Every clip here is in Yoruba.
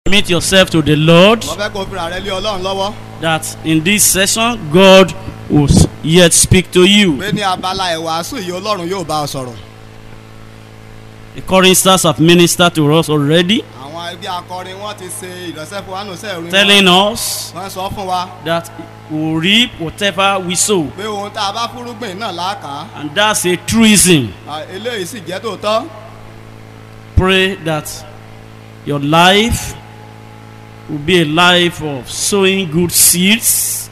Commit yourself to the Lord wọ́n fẹ́ kó fira rẹ lé ọlọ́run lọ́wọ́ that in this session God will yet speak to you. pé ní abala ìwàásù yìí ọlọ́run yóò bá ọ sọ̀rọ̀ The choristers have ministered to us already, àwọn ẹgbẹ́ akọrin wọ́n ti ṣe ìránṣẹ́ fún wa nù sẹ́ ìrìn telling us wọ́n sọ fún wa that we will reap whatever we sow. pé ohun tá a bá fúrúgbìn náà láàkà And that's a truism. eléyìí sì jẹ́ tòótọ́ Pray that your life will be a life of sowing good seeds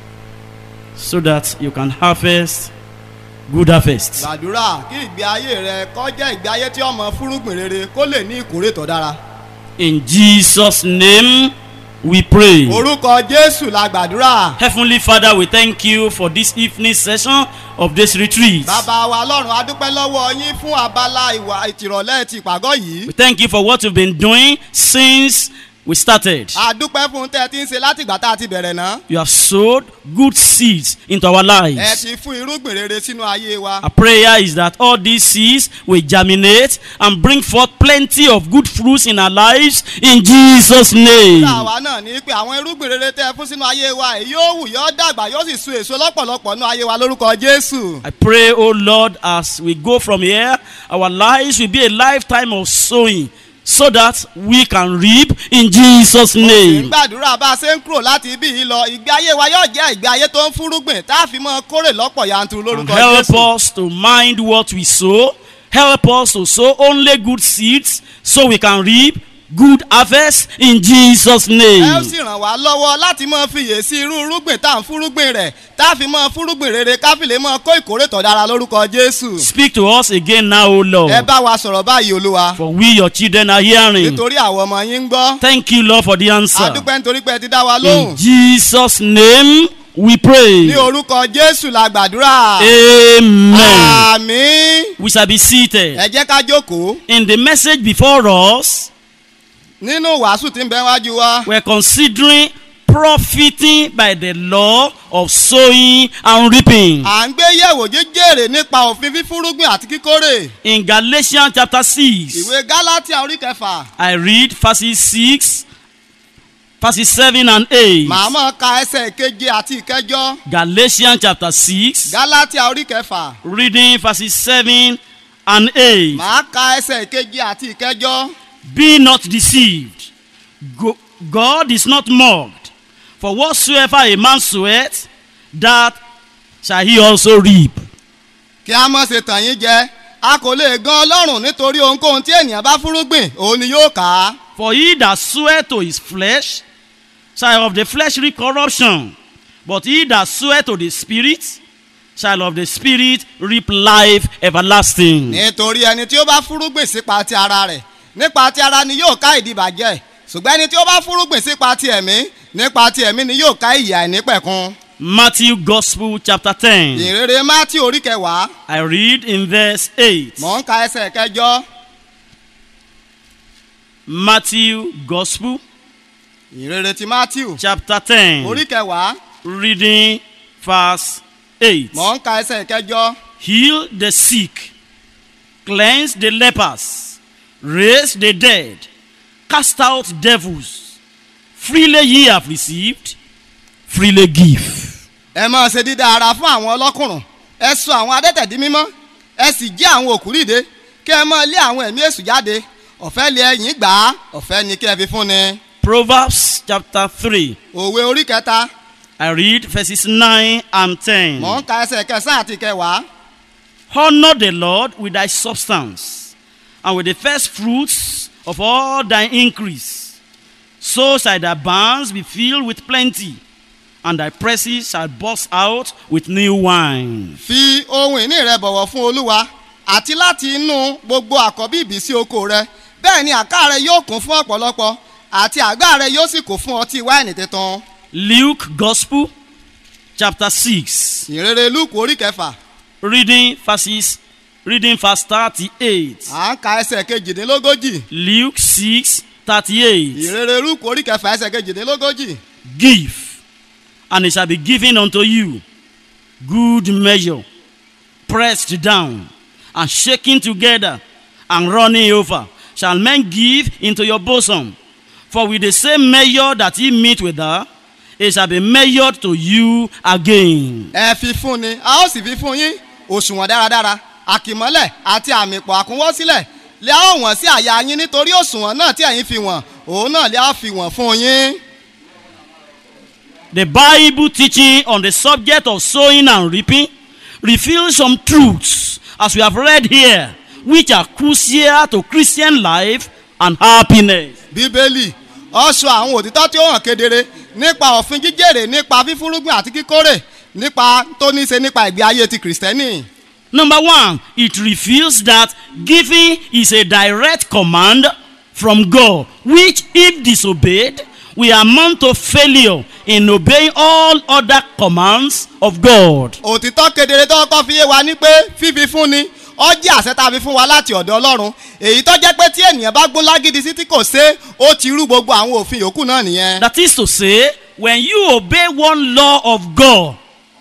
so that you can harvest good harvest. gbàdúrà kí ìgbé ayé rẹ kọ́ jẹ́ ìgbé ayé tí ọmọ fúrúgbìn rere kó lè ní ìkórè tó dára In Jesus' name we pray. orúkọ jésù la gbàdúrà Heavenly Father, we thank you for this evening session of this retreat. bàbá wa lọ́run adúpẹ́ lọ́wọ́ yín fún abala ìwà ìtìrọ̀lẹ́ ti ìpàgọ́ yìí We thank you for what you've been doing since we started. adúpẹ́ fún tẹ́ ẹ ti ń ṣe látìgbà tá a ti bẹ̀rẹ̀ náà You have sowed good seeds into our ẹ lives. ti fún irúgbìn rere sínú ayé wa Our prayer is that all these seeds will germinate and bring forth plenty of good fruits in our lives in Jesus' name. àwa náà ní pé àwọn irúgbìn rere tẹ́ ẹ fún sínú ayé wa èyí yóò wù yóò dàgbà yóò sì so èso lọ́pọ̀lọpọ̀ nínú ayé wa lórúkọ jésù I pray, oh Lord, as we go from here, our lives will be a lifetime of sowing so that we can reap in Jesus' name. gbàdúrà bá a ṣe ń kúrò láti ibí yìí lọ ìgbé ayé wa yóò jẹ́ ìgbé ayé tó ń fúrúgbìn tá a fi mọ́ kórè lọ́pọ̀ yanturu And lórúkọ help jésù us to mind what we sow. Help us to sow only good seeds so we can reap good harvest in Jesus' ẹ ó name. sì ràn wá lọ́wọ́ láti mọ fiyè sí irú irúgbìn tá à ń fúrúgbìn rẹ̀ tá a fi mọ fúrúgbìn rere ká fi lè mọ kó ìkórè tó dára lórúkọ jésù Speak to us again now, O ẹ Lord, bá wa sọ̀rọ̀ báyìí olúwa for we, your children, are hearing. nítorí àwọn ọmọ yín ń gbọ́ Thank you, Lord, for the answer. adúpẹ́ nítorí pé ẹ ti dá wa In lóhùn Jesus' name we ní pray. orúkọ jésù la gbàdúrà Amen. àmì We shall be seated. ẹ jẹ́ ká jókòó In the message before us, nínú wàásù tí ń bẹ wájú wa we're considering profiting by the law of sowing and reaping. à ń gbé yẹ̀wò jẹ́jẹ́rè nípa òfin fífúrúgbìn àti kíkórè In Galatians chapter 6, ìwé gálátíà orí kẹfà I read verses 6, verses 7 and 8. màá mọ̀ ka ẹsẹ̀ keje àti ìkẹjọ Galatians chapter 6, gálátíà orí kẹfà reading verses 7 and 8. màá ka ẹsẹ̀ keje àti ìkẹjọ Be not deceived. Go- God is not mocked. For whatsoever a man soweth, that shall he also reap. kí a mọ̀ ṣe tàn yín jẹ a kò lè gan ọlọ́run nítorí ohunkóhun tí ènìyàn bá fúrúgbìn òun ni yóò kà á For he that soweth to his flesh shall of the flesh reap corruption, but he that soweth to the spirit shall of the spirit reap life everlasting. nítorí ẹni tí ó bá fúrúgbìn sípa ti ara rẹ̀ nípa ti ara ni yóò ká ìdìbàjẹ́ ṣùgbọ́n ẹni tí ó bá fúrúgbìn sípa ti ẹ̀mí nípa ti ẹ̀mí ni yóò ká ìyà àìnípẹ̀kun. Matthew Gospel chapter 10. ìrere mátí orí kẹwàá I read in verse 8. mọ̀ ń ka ẹsẹ̀ kẹjọ Matthew Gospel ìrere ti mátí chapter 10. orí kẹwàá reading verse 8. mọ̀ ń ka ẹsẹ̀ kẹjọ Heal the sick, cleanse the lepers, raise the dead, cast out devils. Freely ye have received, freely give. ẹ máa ṣe dídá ara fún àwọn ọlọ́kùnrùn ẹ sọ àwọn adẹ́tẹ̀ di mímọ́ ẹ sì jí àwọn òkú dìde kí ẹ máa lé àwọn ẹ̀mí èṣù jáde ọ̀fẹ́ lé ẹ̀yìn gbà á ọ̀fẹ́ ni kí ẹ fi fún ni. Proverbs chapter 3. òwe orí kẹta I read verses 9 and 10. mọ̀ ń ka ẹsẹ̀ kẹsàn-án àti kẹwàá Honor the Lord with thy substance, and with the first fruits of all thy increase. So shall thy barns be filled with plenty, and thy presses shall burst out with new wine. fi ohun ìní rẹ bọ̀wọ̀ fún olúwa àti láti inú gbogbo àkọ́bí ìbísí oko rẹ bẹ́ẹ̀ ni àká rẹ yóò kún fún ọ̀pọ̀lọpọ̀ àti àgbá rẹ yóò sì kún fún ọtí wáìnì tuntun. Luke Gospel, chapter 6, ìrere lúùkù orí kẹfà reading verses, reading verse 38. à ń ka ẹsẹ̀ kejìdínlógójì Luke 6, 38. ìrere lúùkù orí kẹfà ẹsẹ̀ kejìdínlógójì. Give, and it shall be given unto you. Good measure, pressed down, and shaken together, and running over, shall men give into your bosom. For with the same measure that ye meet with her, it shall be measured to you again. ẹ fi fún ni a ó sì fi fún yín òṣùwọ̀n dáradára àkìmọ́lẹ̀ àti àmì pọ̀ àkúnwọ́ sílẹ̀ lé a ó wọ̀n sí àyà yín nítorí òṣùwọ̀n náà tí ẹ̀yin fi wọ̀n òun náà lé a fi wọ̀n fún yín. The Bible teaching on the subject of sowing and reaping reveals some truths, as we have read here, which are crucial to Christian life and happiness. bíbélì ó sọ àwọn òtítọ́ tí ó hàn kedere nípa òfin jíjèrè nípa fífúrúgbìn àti kíkórè nípa tó ní í ṣe nípa ìgbé ayé ti kìrìsìtẹ́nì. Number one, it reveals that giving is a direct command from God, which, if disobeyed, will amount to failure in obeying all other commands of God. òtítọ́ kedere tó kọ́ fi yé wa ní pé fífi fún ni ó jẹ́ àṣẹ tá a fi fún wa láti ọ̀dọ̀ ọlọ́run èyí tó jẹ́ pé tí ènìyàn bá gbó lágídí sí tí kò ṣe ó ti rú gbogbo àwọn òfin yòókù náà nìyẹn. That is to say, when you obey one law of God,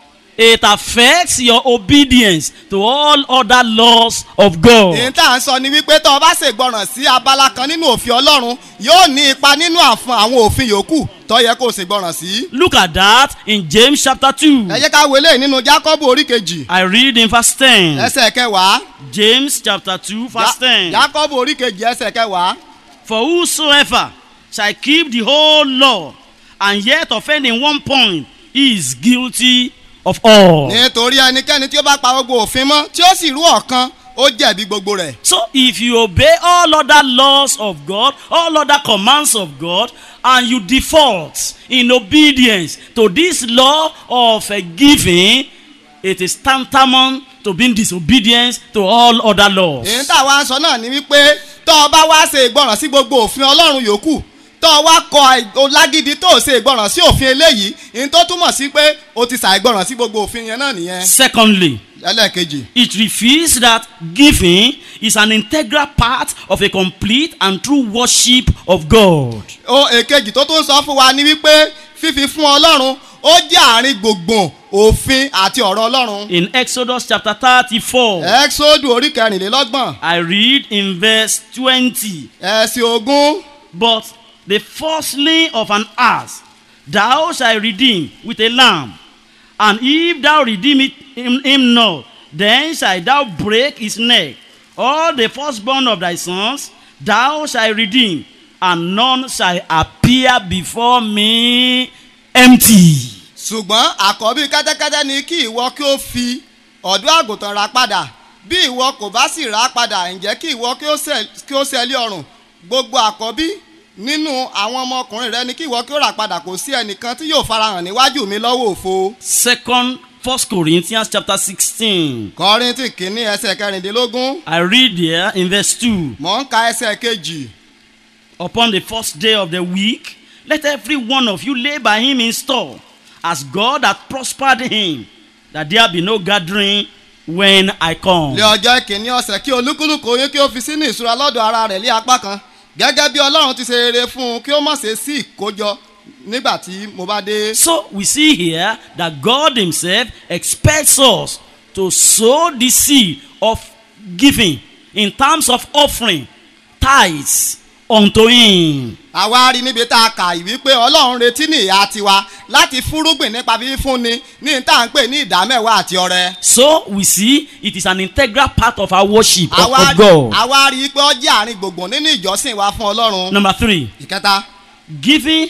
it affects your obedience to all other laws of God. èyí tá à ń sọ ni wípé tó o bá ṣègbọràn sí abala kan nínú òfin ọlọ́run yóò ní ipa nínú àfọn àwọn òfin yòókù tó yẹ kó o ṣègbọràn sí. Look at that in James chapter 2. ẹ jẹ́ ká wọlé nínú jákọ́bù orí kejì I read in verse 10. ẹsẹ̀ kẹwàá James chapter 2, verse 10. jákọ́bù orí kejì ẹsẹ̀ kẹwàá. For whosoever shall keep the whole law and yet offend in one point, he is guilty of all. nítorí ẹnikẹ́ni tí ó bá pa gbogbo òfin mọ́ tí ó sì rú ọ̀kan ó jẹ̀bi gbogbo rẹ̀. So if you obey all other laws of God, all other commands of God, and you default in obedience to this law of uh, giving, it is tantamount to being disobedience to all other laws. èyí tá a wá ń sọ náà ni wípé tó o bá wá ṣe ìgbọràn sí gbogbo òfin ọlọ́run yòókù tó o wá kọ olágídí tó o ṣe ìgbọràn sí òfin eléyìí èyí tó túmọ̀ sí pé o ti ṣàìgbọràn sí gbogbo òfin yẹn náà nìyẹn. Secondly, ẹlẹ́ẹ̀kejì it reveals that giving is an integral part of a complete and true worship of God. o èkejì tó tún sọ fún wa ni wípé fífi fún ọlọ́run ó jẹ́ àárín gbùngbùn òfin àti ọ̀rọ̀ ọlọ́run. In Exodus chapter 34, ẹ́xódù orí kẹrìnlélọ́gbọ̀n I read in verse 20. ẹ̀sìn ogún But the firstling of an ass thou shalt redeem with a lamb. And if thou redeem it, him, him not, then shalt thou break his neck. All the firstborn of thy sons thou shalt redeem, and none shall appear before me empty. ṣùgbọ́n àkọ́bí kẹ́tẹ́kẹ́tẹ́ ni kí ìwọ kí ó fi ọ̀dọ́ àgùntàn rà padà bí ìwọ kò bá sì rà á padà ǹjẹ́ kí ìwọ kí ó ṣẹ- kí ó ṣẹlẹ̀ ọrùn gbogbo àkọ́bí nínú àwọn ọmọkùnrin rẹ ni kí ìwọ kí ó rà padà kò sí ẹnìkan tí yóò farahàn níwájú mi lọ́wọ́ òfo. Second, First Corinthians chapter 16. kọ́rìntì kìíní ẹsẹ̀ kẹrìndínlógún I read there in verse 2. mọ̀ ń ka ẹsẹ̀ kejì upon the first day of the week, let every one of you lay by him in store, as God hath prospered him, that there be no gathering when I come. lé ọjọ́ kìíní ọ̀sẹ̀ kí olúkúlùkù yín kí ó fi sínú ìṣúra lọ́dọ̀ ara rẹ̀ lé apá kan gẹ́gẹ́ bí ọlọ́run ti ṣe rere fún un kí ó má ṣe sí ìkójọ nígbà tí mo bá dé. So we see here that God Himself expects us to sow the seed of giving in terms of offering tithes unto Him. àwa rí níbi tá a kà yìí wípé ọlọ́run retí ní ìyá tiwa láti fúrúgbìn nípa fífúnni ní tá à ń pè ní ìdámẹ́wàá àti ọrẹ. So we see it is an integral part of our worship of, àwa of God. àwa rí i pé ó jẹ́ àárín gbùngbùn nínú ìjọsìn wa fún ọlọ́run. Number three. ìkẹta Giving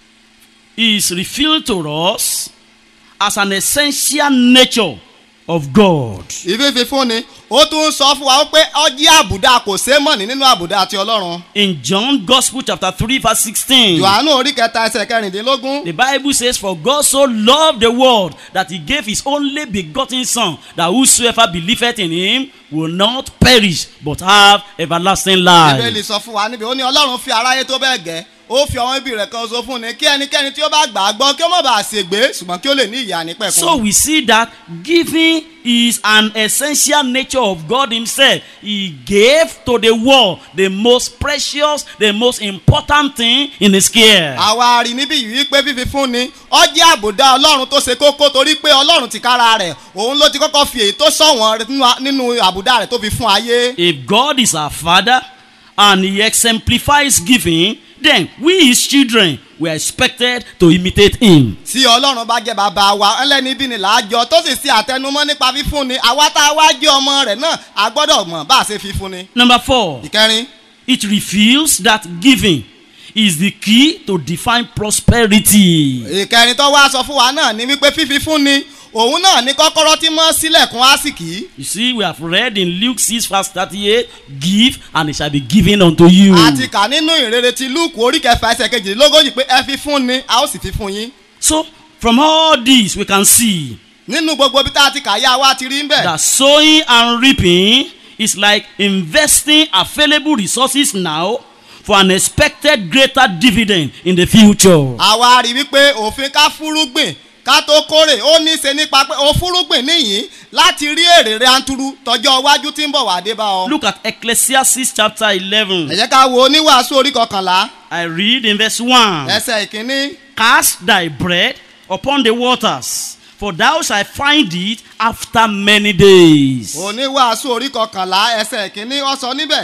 is revealed to us as an essential nature of God. ìfífi fúnni ó tún sọ fún wa pé ó jẹ́ àbùdá kò sé mọ̀ní nínú àbùdá àti ọlọ́run. In John Gospel chapter 3 verse 16, yohanu orí kẹta ẹsẹ̀ kẹrìndínlógún. the Bible says, For God so loved the world that he gave his only begotten Son, that whosoever believeth in him will not perish but have everlasting bíbélì life. sọ fún wa níbi ó ní ọlọ́run fi aráyé tó bẹ́ẹ̀ gẹ́ ó fi ọmọ ibi rẹ̀ kan so fún ni kí ẹnikẹ́ni tí ó bá gbà á gbọ́ kí ó má bàa ṣègbé ṣùgbọ́n kí ó lè ní ìyá nípẹ̀kun. So we see that giving is an essential nature of God Himself. He gave to the world the most precious, the most important thing in His care. àwa rí níbí yìí wípé fífi fún ni ó jẹ́ àbùdá ọlọ́run tó ṣe kókó torí pé ọlọ́run ti kára rẹ̀ òun ló ti kọ́kọ́ fi èyí tó ṣọ̀wọ́n rẹ̀ nínú- nínú àbùdá rẹ̀ tó fi fún ayé. If God is our Father and He exemplifies giving, then we his children were expected to imitate him. tí ọlọ́run bá jẹ́ bàbá wa ẹlẹ́ni bí ni làájọ tó sì ṣe àtẹnumọ́ nípa fífúnni àwa tá a wá jẹ́ ọmọ rẹ̀ náà a gbọ́dọ̀ mọ̀ bá a ṣe fífúnni. Number four, ìkẹrin it reveals that giving is the key to define prosperity. ìkẹrin tó wá sọ fún wa náà ni wípé fífi fúnni òun náà ní kọ́kọ́rọ́ tí mọ́ sílẹ̀kùn àsìkí. You see, we have read in Luke 6, verse 38 Give, and it shall be given unto you. àti kà nínú ìrere ti lúùkù orí kẹfà ẹsẹ̀ kejìlélógójì pé ẹ fi fún ni a ó sì fi fún yín. So, from all this, we can see nínú gbogbo ibi tá a ti kà yá wa ti rí ń bẹ̀. that sowing and reaping is like investing available resources now for an expected greater dividend in the future. àwa rí wípé òfin ká fúrúgbìn ká tó kórè ó ní í ṣe nípa pé o fúrúgbìn níyìn láti rí èrè rẹ̀ anturu tọjọ́ iwájú tí ń bọ̀ wá dé bá ọ. Look at Ecclesiastes chapter ẹ 11. jẹ́ ká wo oníwàásù orí kọkànlá I read in verse 1 ẹsẹ̀ ìkíní Cast thy bread upon the waters, for thou shalt find it after many days. oníwàásù orí kọkànlá ẹsẹ̀ ìkíní ó sọ níbẹ̀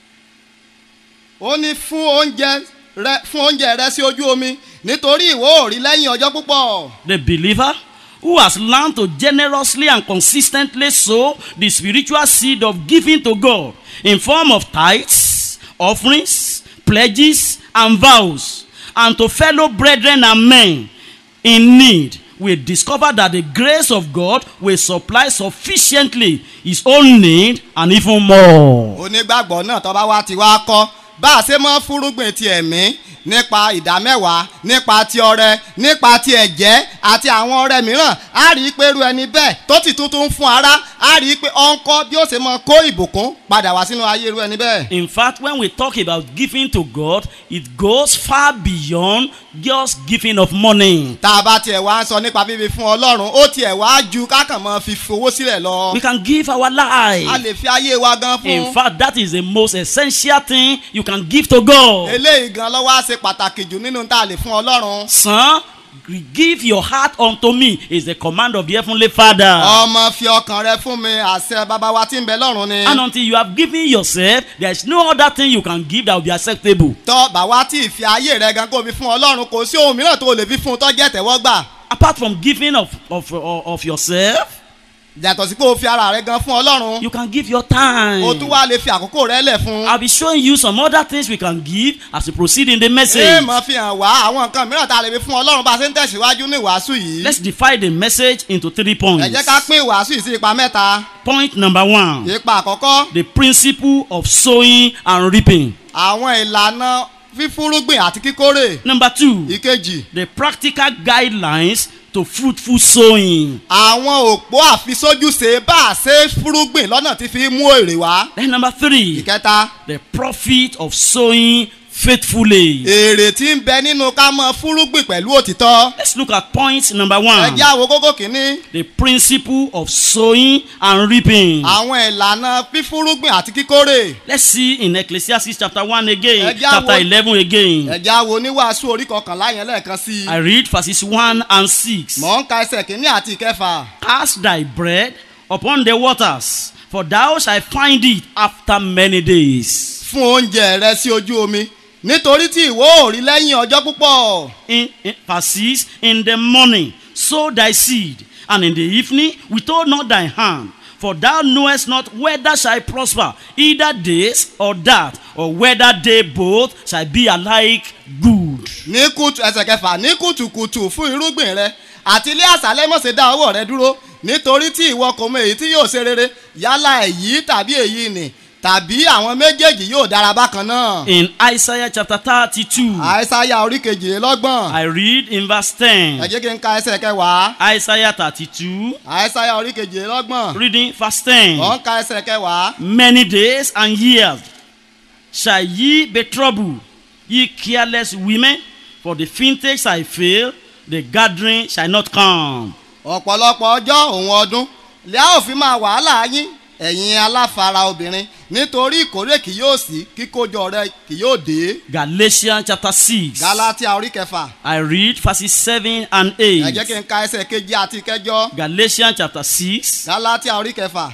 ó ní fún oúnjẹ rẹ fún oúnjẹ rẹ sí ojú omi nítorí ìwọ ò rí lẹ́yìn ọjọ́ púpọ̀. The believer who has learned to generously and consistently sow the spiritual seed of giving to God in form of tithes, offerings, pledges, and vows, and to fellow brethren and men in need will discover that the grace of God will supply sufficiently his own need and even more. onígbàgbọ́ náà tó bá wá ti wá kọ́ bá a ṣe mọ́ fúrúgbìn ti ẹ̀mí nípa ìdámẹ́wàá nípa ti ọrẹ nípa ti ẹ̀jẹ́ àti àwọn ọrẹ mìíràn á rí i pé irú ẹni bẹ́ẹ̀ tó ti tuntun fún ara á rí i pé ó ń kọ́ bí ó ṣe mọ kó ìbùkún padà wá sínú ayé irú ẹni bẹ́ẹ̀. In fact, when we talk about giving to God, it goes far beyond just giving of money. tá a bá tiẹ̀ wá ń sọ nípa fífi fún ọlọ́run ó tiẹ̀ wá ju kákàn mọ́ fi fowó sílẹ̀ lọ. We can give our a life. lè fi ayé wa gan In fún. fact, that is the most essential thing you can give to God. eléyìí gan lọ́wọ́ á ṣe pàtàkì jù nínú tá a lè fún ọlọ́run. Son, give your heart unto me is the command of the heavenly Father. ọmọ fi ọkàn rẹ fún mi àṣẹ bàbá wa tí ń bẹ lọ́run ni. And until you have given yourself, there is no other thing you can give that will be acceptable. tọ́ bàwá tí ìfi ayé rẹ gan kó fi fún ọlọ́run kò sí ohun mìíràn tó o lè fi fún un tó jẹ́ tẹ̀wọ́gbà. Apart from giving of, of, of, of yourself, yàtọ̀ sí pé o fi ara rẹ gan fún ọlọ́run. you can give your time. o tún wá lè fi àkókò rẹ lẹ̀ fún. I'll be showing you some other things we can give as we proceed in the ṣé message. mo fi hàn wá àwọn nǹkan mìíràn tá a lè fi fún ọlọ́run bá a ṣe ń tẹ̀síwájú ní ìwàásù yìí. Let's divide the message into three ẹ points. jẹ́ ká pín ìwàásù yìí sí ipa mẹ́ta. Point number one ipa àkọ́kọ́ the principle of sowing and reaping. àwọn ìlànà fífúrúgbìn àti kíkórè. Number two ìkejì the practical guidelines to fruitful sowing. àwọn òpó àfisójúṣe bá a ṣe fúrúgbìn lọ́nà tí fi mú èrè wá. Then number three ìkẹta the profit of sowing faithfully. èrè tí ń bẹ nínú ká mọ fúrúgbìn pẹ̀lú òtítọ́. Let's look at point number ẹ one jẹ́ àwọn kókó kìíní. the principle of sowing and reaping. àwọn ìlànà fífúrúgbìn àti kíkórè. Let's see in Ecclesiastes chapter 1 again, Ẹ jẹ́ chapter àwọn- 11 again. ẹ jẹ́ àwọn oníwàásù orí kọkànlá yẹn lẹ́ẹ̀kan sí I i. read verses 1 and 6. mọ̀ ń ka ẹsẹ̀ kìíní àti ìkẹfà. Cast thy bread upon the waters, for thou shalt find it after many days. fún oúnjẹ rẹ sí ojú omi nítorí tí ìwọ ò rí lẹ́yìn ọjọ́ púpọ̀. In, in verses, in the morning sow thy seed, and in the evening withhold not thy hand. For thou knowest not whether shall prosper, either this or that, or whether they both shall be alike good. ní kùtù ẹsẹ̀ kẹfà ní kùtùkùtù fún irúgbìn rẹ àti ilé àṣálẹ́ mọ̀ ṣe dá ọwọ́ rẹ dúró nítorí tí ìwọ kò mọ èyí tí yóò ṣe rere yálà èyí tàbí èyí nì tàbí àwọn méjèèjì yóò dára bákan náà. In Isaiah chapter 32, àìsáyà orí kejìlélọ́gbọ̀n I read in verse ẹ 10. jẹ́ kí n ka ẹsẹ̀ kẹwàá Isaiah 32, àìsáyà orí kejìlélọ́gbọ̀n reading verse 10. ọ̀ ń ka ẹsẹ̀ kẹwàá. Many days and years shall ye be troubled, ye careless women, for the vintage shall fail, the gathering shall not come. ọ̀pọ̀lọpọ̀ ọjọ́ òun ọdún lẹ́yà òfin máa wàhálà yín ẹ̀yin aláfara obìnrin nítorí ìkórè kì yóò sí kíkójọ rẹ kì yóò dé. Galatians chapter 6. galatia orí kẹfà I read verses 7 and ẹ jẹ́ 8. kí n ka ẹsẹ̀ keje àti kẹjọ Galatians chapter 6, galatia orí kẹfà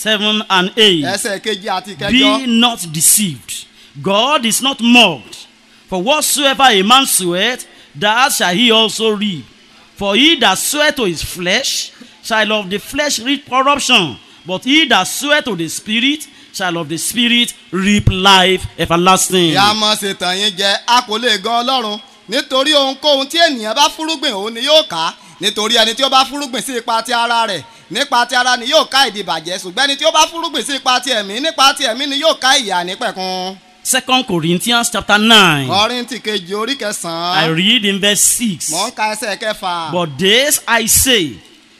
7 and 8. ẹsẹ̀ keje àti kẹjọ. Be not deceived. God is not mocked. For whatsoever a man soweth, that shall he also reap. For he that soweth to his flesh shall of the flesh reap corruption, but he that soweth to the spirit shall of the spirit reap life everlasting. ìyá mọ̀ ṣètàn yín jẹ a kò lè gan ọlọ́run nítorí ohunkóhun tí ènìyàn bá fúrúgbìn òun ni yóò ká nítorí ẹni tí ó bá fúrúgbìn sí ipa ti ara rẹ̀ nípa ti ara ni yóò ká ìdìbàjẹ́ ṣùgbọ́n ẹni tí ó bá fúrúgbìn sí ipa ti ẹ̀mí nípa ti ẹ̀mí ni yóò ká ìyà nípẹ̀kun. Second Corinthians chapter 9. Kọ́ríńtì kejì orí I kẹsàn-án read in verse 6. mọ̀ ń ka ẹsẹ̀ kẹfà. But this I say,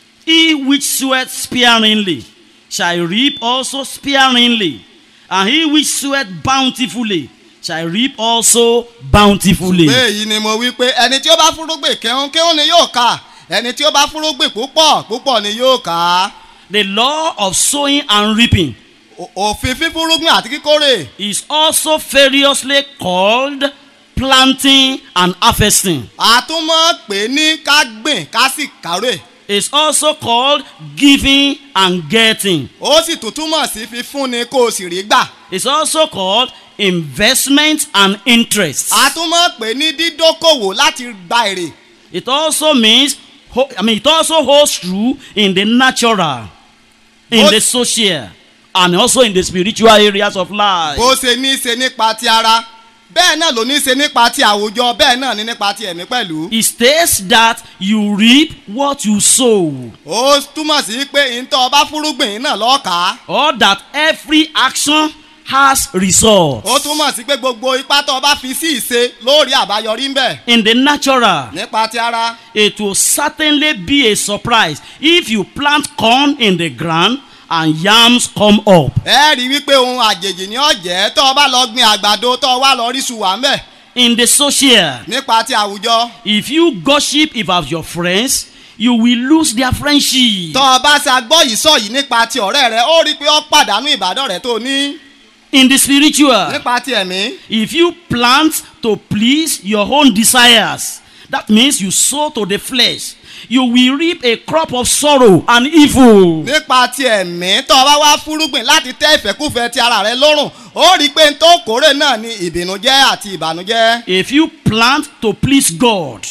he which soweth sparingly shall reap also sparingly, and he which soweth bountifully shall reap also bountifully. pé èyí ni mo wí pé ẹni tí ó bá fúrúgbìn kéhún kéhún ni yóò ká ẹni tí ó bá fúrúgbìn púpọ̀ púpọ̀ ni yóò ká. The law of sowing and reaping O- òfin fífúrúgbìn àti kíkórè is also variously called planting and harvesting. a tún mọ̀ pé ní ká gbìn ká sì kárè It's also called giving and getting. ó sì tún túmọ̀ sí fífúnni kó o sì rí gbà. It's also called investment and interest. a tún mọ̀ pé ní dídókòwò láti gba èrè It also means, ho- I mean, it also holds true in the natural, in Both- the social, and also in the spiritual areas of life. bó ṣe ní í ṣe nípa ti ara bẹ́ẹ̀ náà ló ní í ṣe nípa ti àwùjọ bẹ́ẹ̀ náà ní nípa ti ẹ̀mí pẹ̀lú. It states that you reap what you sow, ó túmọ̀ sí pé ìtọ́ ọba fúrúgbìn náà lọ́ọ̀ká. or that every action has results. ó túmọ̀ sí pé gbogbo ipá tó ọba fi sí ìṣe lórí àbáyọrí ń bẹ̀ In the natural, nípa ti ara. it will certainly be a surprise if you plant corn in the ground and yams come up. ẹ rí i wípé ohun àjèjì ni ó jẹ́ tó ọba lọ gbin àgbàdo tó wá lọ rí ṣùwà ń bẹ̀ In the social, nípa ti àwùjọ. if you gossip about your friends, you will lose their friendship. tó ọba ṣe agbọ́ yìí sọ yìí nípa ti ọ̀rẹ́ rẹ ó rí i pé ó pàdánù ìbádọ́ rẹ tó ní In the spiritual, nípa ti ẹ̀mí. if you plant to please your own desires, that means you sow to the flesh, you will reap a crop of sorrow and evil. nípa ti ẹ̀mí tó o bá wá fúrúgbìn láti tẹ́ ìfẹ́kùfẹ́ ti ara rẹ lọ́rùn ó rí i pé n tó kórè náà ni ìbìnújẹ́ àti ìbànújẹ́ If you plant to please God,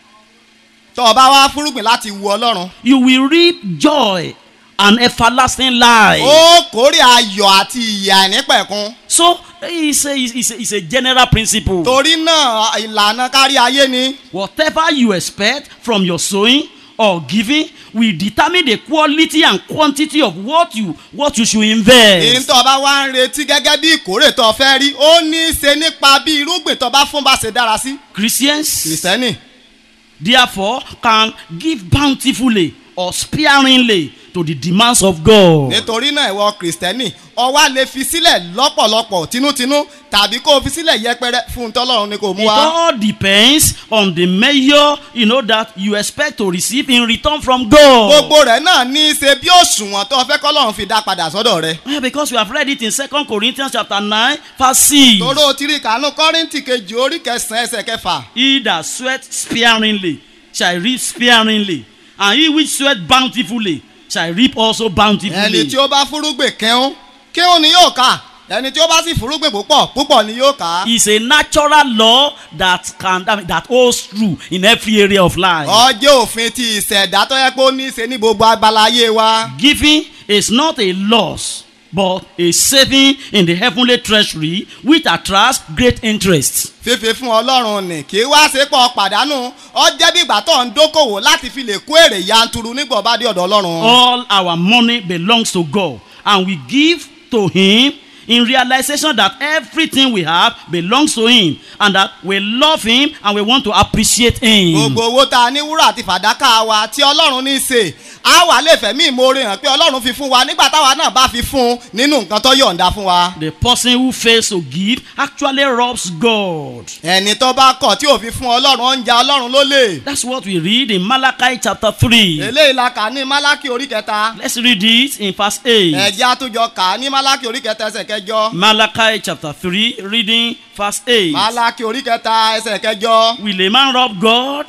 tó o bá wá fúrúgbìn láti wu ọlọ́run you will reap joy and everlasting life. ó kórè ayọ̀ àti ìyà nípẹ̀kun So it's a, it's, a, it's a general principle. torí náà ìlànà kárí ayé ni Whatever you expect from your sowing or giving will determine the quality and quantity of what you what you should èyí invest. tó o bá wá ń retí gẹ́gẹ́ bí ìkórè tó o fẹ́ rí ó ní í ṣe nípa bí irúgbìn tó o bá fún bá ṣe dára sí Christians kìrìsìtẹ́nì therefore can give bountifully or sparingly to the demands of God. nítorí náà ìwọ kìrìsìtẹ́nì o wá lè fi sílẹ̀ lọ́pọ̀lọpọ̀ tinútinú tàbí kó o fi sílẹ̀ yẹpẹrẹ fún un tọ́lọ́run ni kò mú It wá. all depends on the measure you know that you expect to receive in return from God. gbogbo rẹ̀ náà ní í ṣe bí òṣùwọ̀n tó fẹ́ kọ́lọ́run fi dá padà sọ́dọ̀ rẹ̀. Yeah, because we have read it in Second Corinthians chapter nine verse six. toró tiri kànú kọ́rìntì kejì orí kẹsàn-án ẹsẹ̀ kẹfà. He that sweat sparingly shall reap sparingly, and he which sweat bountifully shall reap also ẹni bountifully. tí ó bá fúrúgbìn kẹ́hún kẹ́hún ni yóò ká ẹni tí ó bá sì fúrúgbìn púpọ̀ púpọ̀ ni yóò ká. It's a natural law that can that, mean, that holds true in every area of life. ọjọ́ òfin ti ìṣẹ̀dá tó yẹ pé ó ní í ṣe ní gbogbo agbala ayé wa. Giving is not a loss, but a saving in the heavenly treasury which attracts great interest. fífi fún ọlọ́run nì kí wá ṣe pọ̀ pàdánù ọ jẹ́ bí ìgbà tó ń dókòwò láti fi lè kó èrè yanturu nígbà bá dé ọ̀dọ̀ ọlọ́run. All our money belongs to God, and we give to Him in realization that everything we have belongs to Him, and that we love Him and we want to appreciate Him. gbogbo owó tá a ní wúrà àti fàdákà wa tí ọlọ́run ní í ṣe á wà lè fẹ̀mí ìmoore hàn pé ọlọ́run fi fún wa nígbà táwa náà bá fi fún un nínú nǹkan tó yọ̀ǹda fún wa. The person who fails to give actually robs God. ẹni tó bá kọ̀ tí ò fi fún ọlọ́run ó ń ja ọlọ́run lólè. That's what we read in Malachi chapter 3. eléyìí la kà ní málákì orí kẹta. Let's read it in verse 8. ẹ̀jẹ̀ àtúnjọ kà á ní málákì orí kẹta ẹsẹ̀ kẹjọ. Malachi chapter 3, reading verse 8. málákì orí kẹta ẹsẹ̀ kẹjọ. Will a man rob God?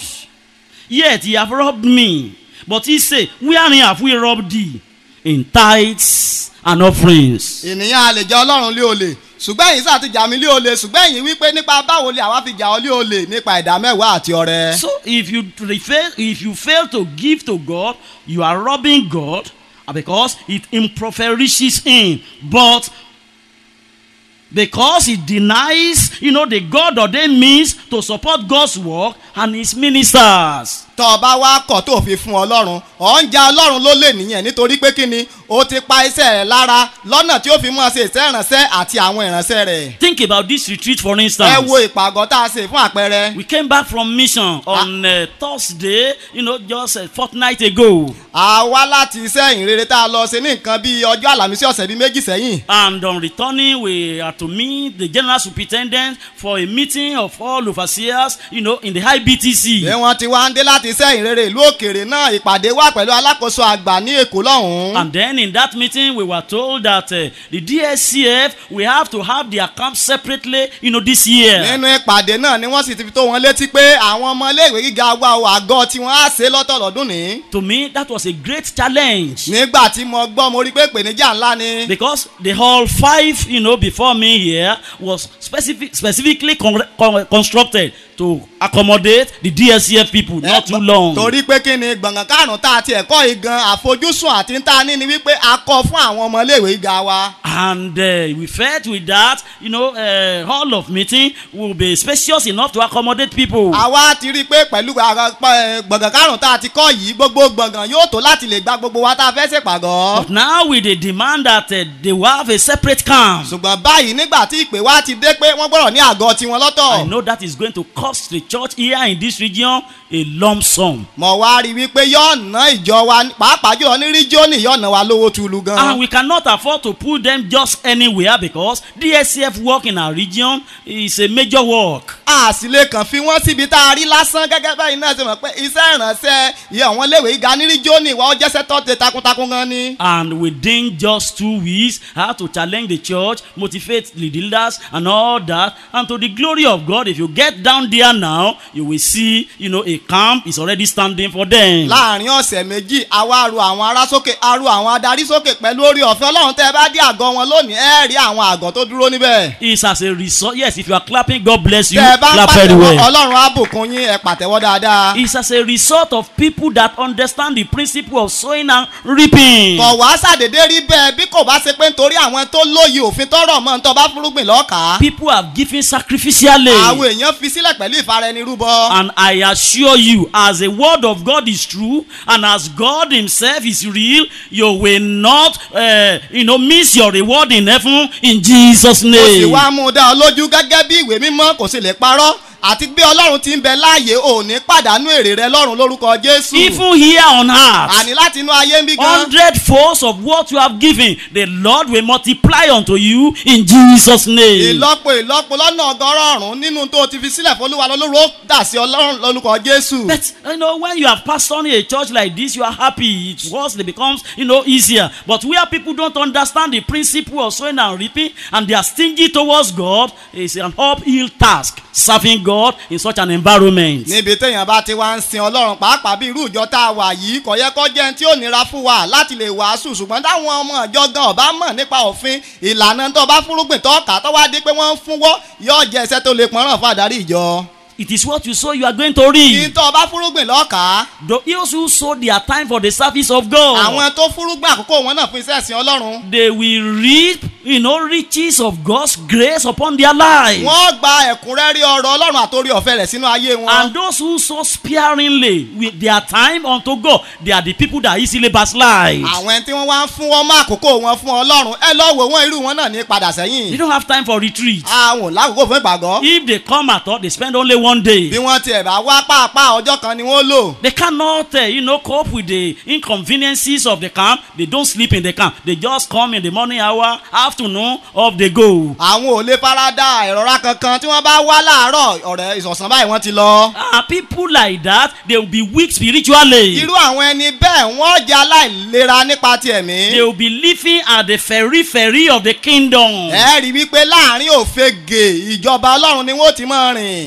Yet he have robbed me. But he say, Wherein have we robbed thee? In tithes and offerings. ènìyàn a lè jẹ́ ọlọ́run lé olè ṣùgbọ́n ẹ̀yin sáà ti jà mí lé olè ṣùgbọ́n ẹ̀yin wípé nípa báwo lè àwa fi jà ọ́ lé olè nípa ìdá mẹ́wàá àti ọrẹ. So if you fail, if you fail to give to God, you are robbing God because it impoverishes Him. But because it denies, you know, the God ordained means to support God's work and His ministers. tọ́ ọ bá wá kọ̀ tó fi fún ọlọ́run ọ̀ ń ja ọlọ́run ló lè nìyẹn nítorí pé kí ni o ti pa iṣẹ́ rẹ̀ lára lọ́nà tí ó fi mú ọ ṣe iṣẹ́ ìrànṣẹ́ àti àwọn ìrànṣẹ́ rẹ̀. Think about this retreat, for ẹ instance. wo ìpàgọ́ tá a ṣe fún àpẹẹrẹ. We came back from mission on uh, Thursday, you know, just a fortnight ago. a wá láti iṣẹ́ ìrere tá a lọ ṣe ní nǹkan bíi ọjọ́ àlàmísí ọ̀sẹ̀ bíi méjì sẹ́yìn. And on returning, we had to meet the general superintendent for a meeting of all overseers, you know, in the high BTC. bí wọ́n ti wá ń dé láti iṣẹ́ ìrere ìlú òkèèrè náà ìpàdé wà pẹ̀lú alákòóso àgbà ní èkó lọ́hùn-ún. And then in that meeting, we were told that uh, the DSCF, we have to have their camp separately, you know, this year. nínú ìpàdé náà ni wọ́n sì ti fi tó wọn létí pé àwọn ọmọ iléèwé gíga wa ò àgọ́ tí wọ́n á ṣe lọ́tọ̀ lọ́dún ní. To me, that was a great challenge. nígbà tí mo gbọ́ mo rí pé ìpèníjà ńlá ni. Because the hall five, you know, before me here was specific, specifically con- con- constructed to accommodate the DSCF people, not too long. torí pé kí ni gbọ̀ngàn karùn-ún tá a ti ẹ̀kọ́ yìí gan àfojúsùn àti ń ta ní ni wípé a kọ́ fún àwọn ọmọ iléèwé gíga wa. And uh, we felt with that, you know, uh, hall of meeting will be spacious enough to accommodate people. àwa ti rí i pé pẹ̀lú ara- pa- gbọ̀ngàn karùn-ún tá a ti kọ́ yìí gbogbo gbọ̀ngàn yóò tó láti lè gba gbogbo wa tá a fẹ́ ṣèpàgọ́. But now with the demand that uh, they will have a separate camp, ṣùgbọ́n báyìí nígbà tí ìpè wa ti dé pé wọ́n gbọ́dọ̀ ní àgọ́ tiwọn I lọ́tọ̀. know that is going to cost the church here in this region a lump sum. mo wá rí i wípé yóò ná ìjọ wa pàápàá jùlọ ní ríjónì yóò ná wa lówó tulu And gan. we cannot afford to put them just anywhere because DSCF work in our region is a major work. a sì lè kàn fi wọ́n síbi tá a rí lásán gẹ́gẹ́ báyìí náà ṣe mọ̀ pé iṣẹ́ ìrànṣẹ́ iye àwọn iléèwé gíga ní ríjónì wa ó jẹ́sẹ́ tó ṣe takuntakun gan ni. And within just two weeks, I had to challenge the church, motivate the leaders, and all that. And to the glory of God, if you get down there now, you will see, you know, a camp is already standing for them. láàrin ọ̀sẹ̀ méjì àwa ru àwọn ará sókè a ru àwọn adarí sókè pẹ̀lú orí ọ̀fẹ́ ọlọ́run tẹ́ ẹ bá dé àgọ́ wọn lónìí ẹ rí àwọn àgọ́ tó dúró níbẹ̀. It's as a result. Yes, if you are clapping, God bless you. tẹ́ ẹ bá ń Clap very pàtẹ́wọ́ well. ọlọ́run á bùkún yín ẹ pàtẹ́wọ́ dáadáa. It's as a result of people that understand the principle of sowing and reaping. kọ̀ wá sàdédé rí bẹ́ẹ̀ bí kò bá ṣe pé nítorí àwọn tó lóye òfin tọrọ mọ́ ń tọ́ bá fúrúgbìn lọ́ọ̀ká. People have given sacrificially. àwọn èèyàn fi sílẹ̀ pẹ̀lú ìfaraẹnirúbọ. And I assure you, as the word of God is true, and as God Himself is real, you will not, uh, you know, miss your reward in heaven in Jesus' kò sì name. wá mú un dá ọ lójú gẹ́gẹ́ bí ìwé mímọ́ kò sì lè parọ́ àti bí ọlọ́run ti ń bẹ láàyè ò ní pàdánù èrè rẹ lọ́run lórúkọ jésù. Even here on earth, àní láti inú ayé ń bí gan. hundred folds of what you have given, the Lord will multiply unto you in Jesus' name. ìlọ́po ìlọ́po lọ́nà ọgọ́rọ̀ọ̀rún nínú tó ti fi sílẹ̀ fọlúwa lọ́lọ́run ó dà sí ọlọ́run lórúkọ jésù. But you know, when you have pastored a church like this, you are happy. It was it becomes you know easier. But where people don't understand the principle of sowing and reaping, and they are stingy towards God, it's an uphill task serving God in such an environment. níbi téèyàn bá ti wá ń sin ọlọ́run pàápàá bí irú ìjọ tá a wà yìí kò yẹ kó jẹ́ ẹni tí ó nira fún wa láti lè wàásù ṣùgbọ́n táwọn ọmọ ìjọ gan ọba mọ̀ nípa òfin ìlànà tó bá fúrúgbìn tó kà tó wá dé pé wọ́n ń fúnwọ́ yóò jẹ́ iṣẹ́ tó lè pọ́nrán fún àdarí ìjọ. It is what you sow, you are going to kí reap. tó bá fúrúgbìn lọ́ọ̀ká Those who sow their time for the service of God, àwọn tó fúrúgbìn àkókò wọn náà fún iṣẹ́ ìsìn ọlọ́run they will reap, you know, riches of God's grace upon their lives. wọ́n gba ẹ̀kúnrẹ́rẹ́ ọ̀rọ̀ ọlọ́run àtòrí ọ̀fẹ́ rẹ̀ sínú ayé wọn. And those who sow sparingly with their time unto God, they are the people that easily backslide. àwọn ẹni tí wọ́n wá ń fún wọn mọ́ àkókò wọn fún ọlọ́run ẹ lọ́ wò wọ́n irú wọn náà ní padà They sẹ́yìn. don't have time for retreat. àwọn ò lákòókò fún ìpàgọ́. If they come at all, they spend only one day. bí wọ́n tiẹ̀ bá wá pàápàá ọjọ́ kan ni wọ́n lò. They cannot, uh, you know, cope with the inconveniences of the camp. They don't sleep in the camp. They just come in the morning hour, afternoon, off they go. àwọn ò lè farada ìrora kankan tí wọ́n bá wá láàárọ̀ ọ̀rẹ́ ìsọ̀sán báyìí wọ́n ti lọ. Ah, people like that, they will be weak spiritually. irú àwọn ẹni bẹ́ẹ̀ wọ́n jẹ́ aláìlera nípa ti ẹ̀mí. They will be living at the periphery of the kingdom. ẹ rí wípé láàrin òfegè ìjọba ọlọ́run ni wọ́n ti máa rìn. Their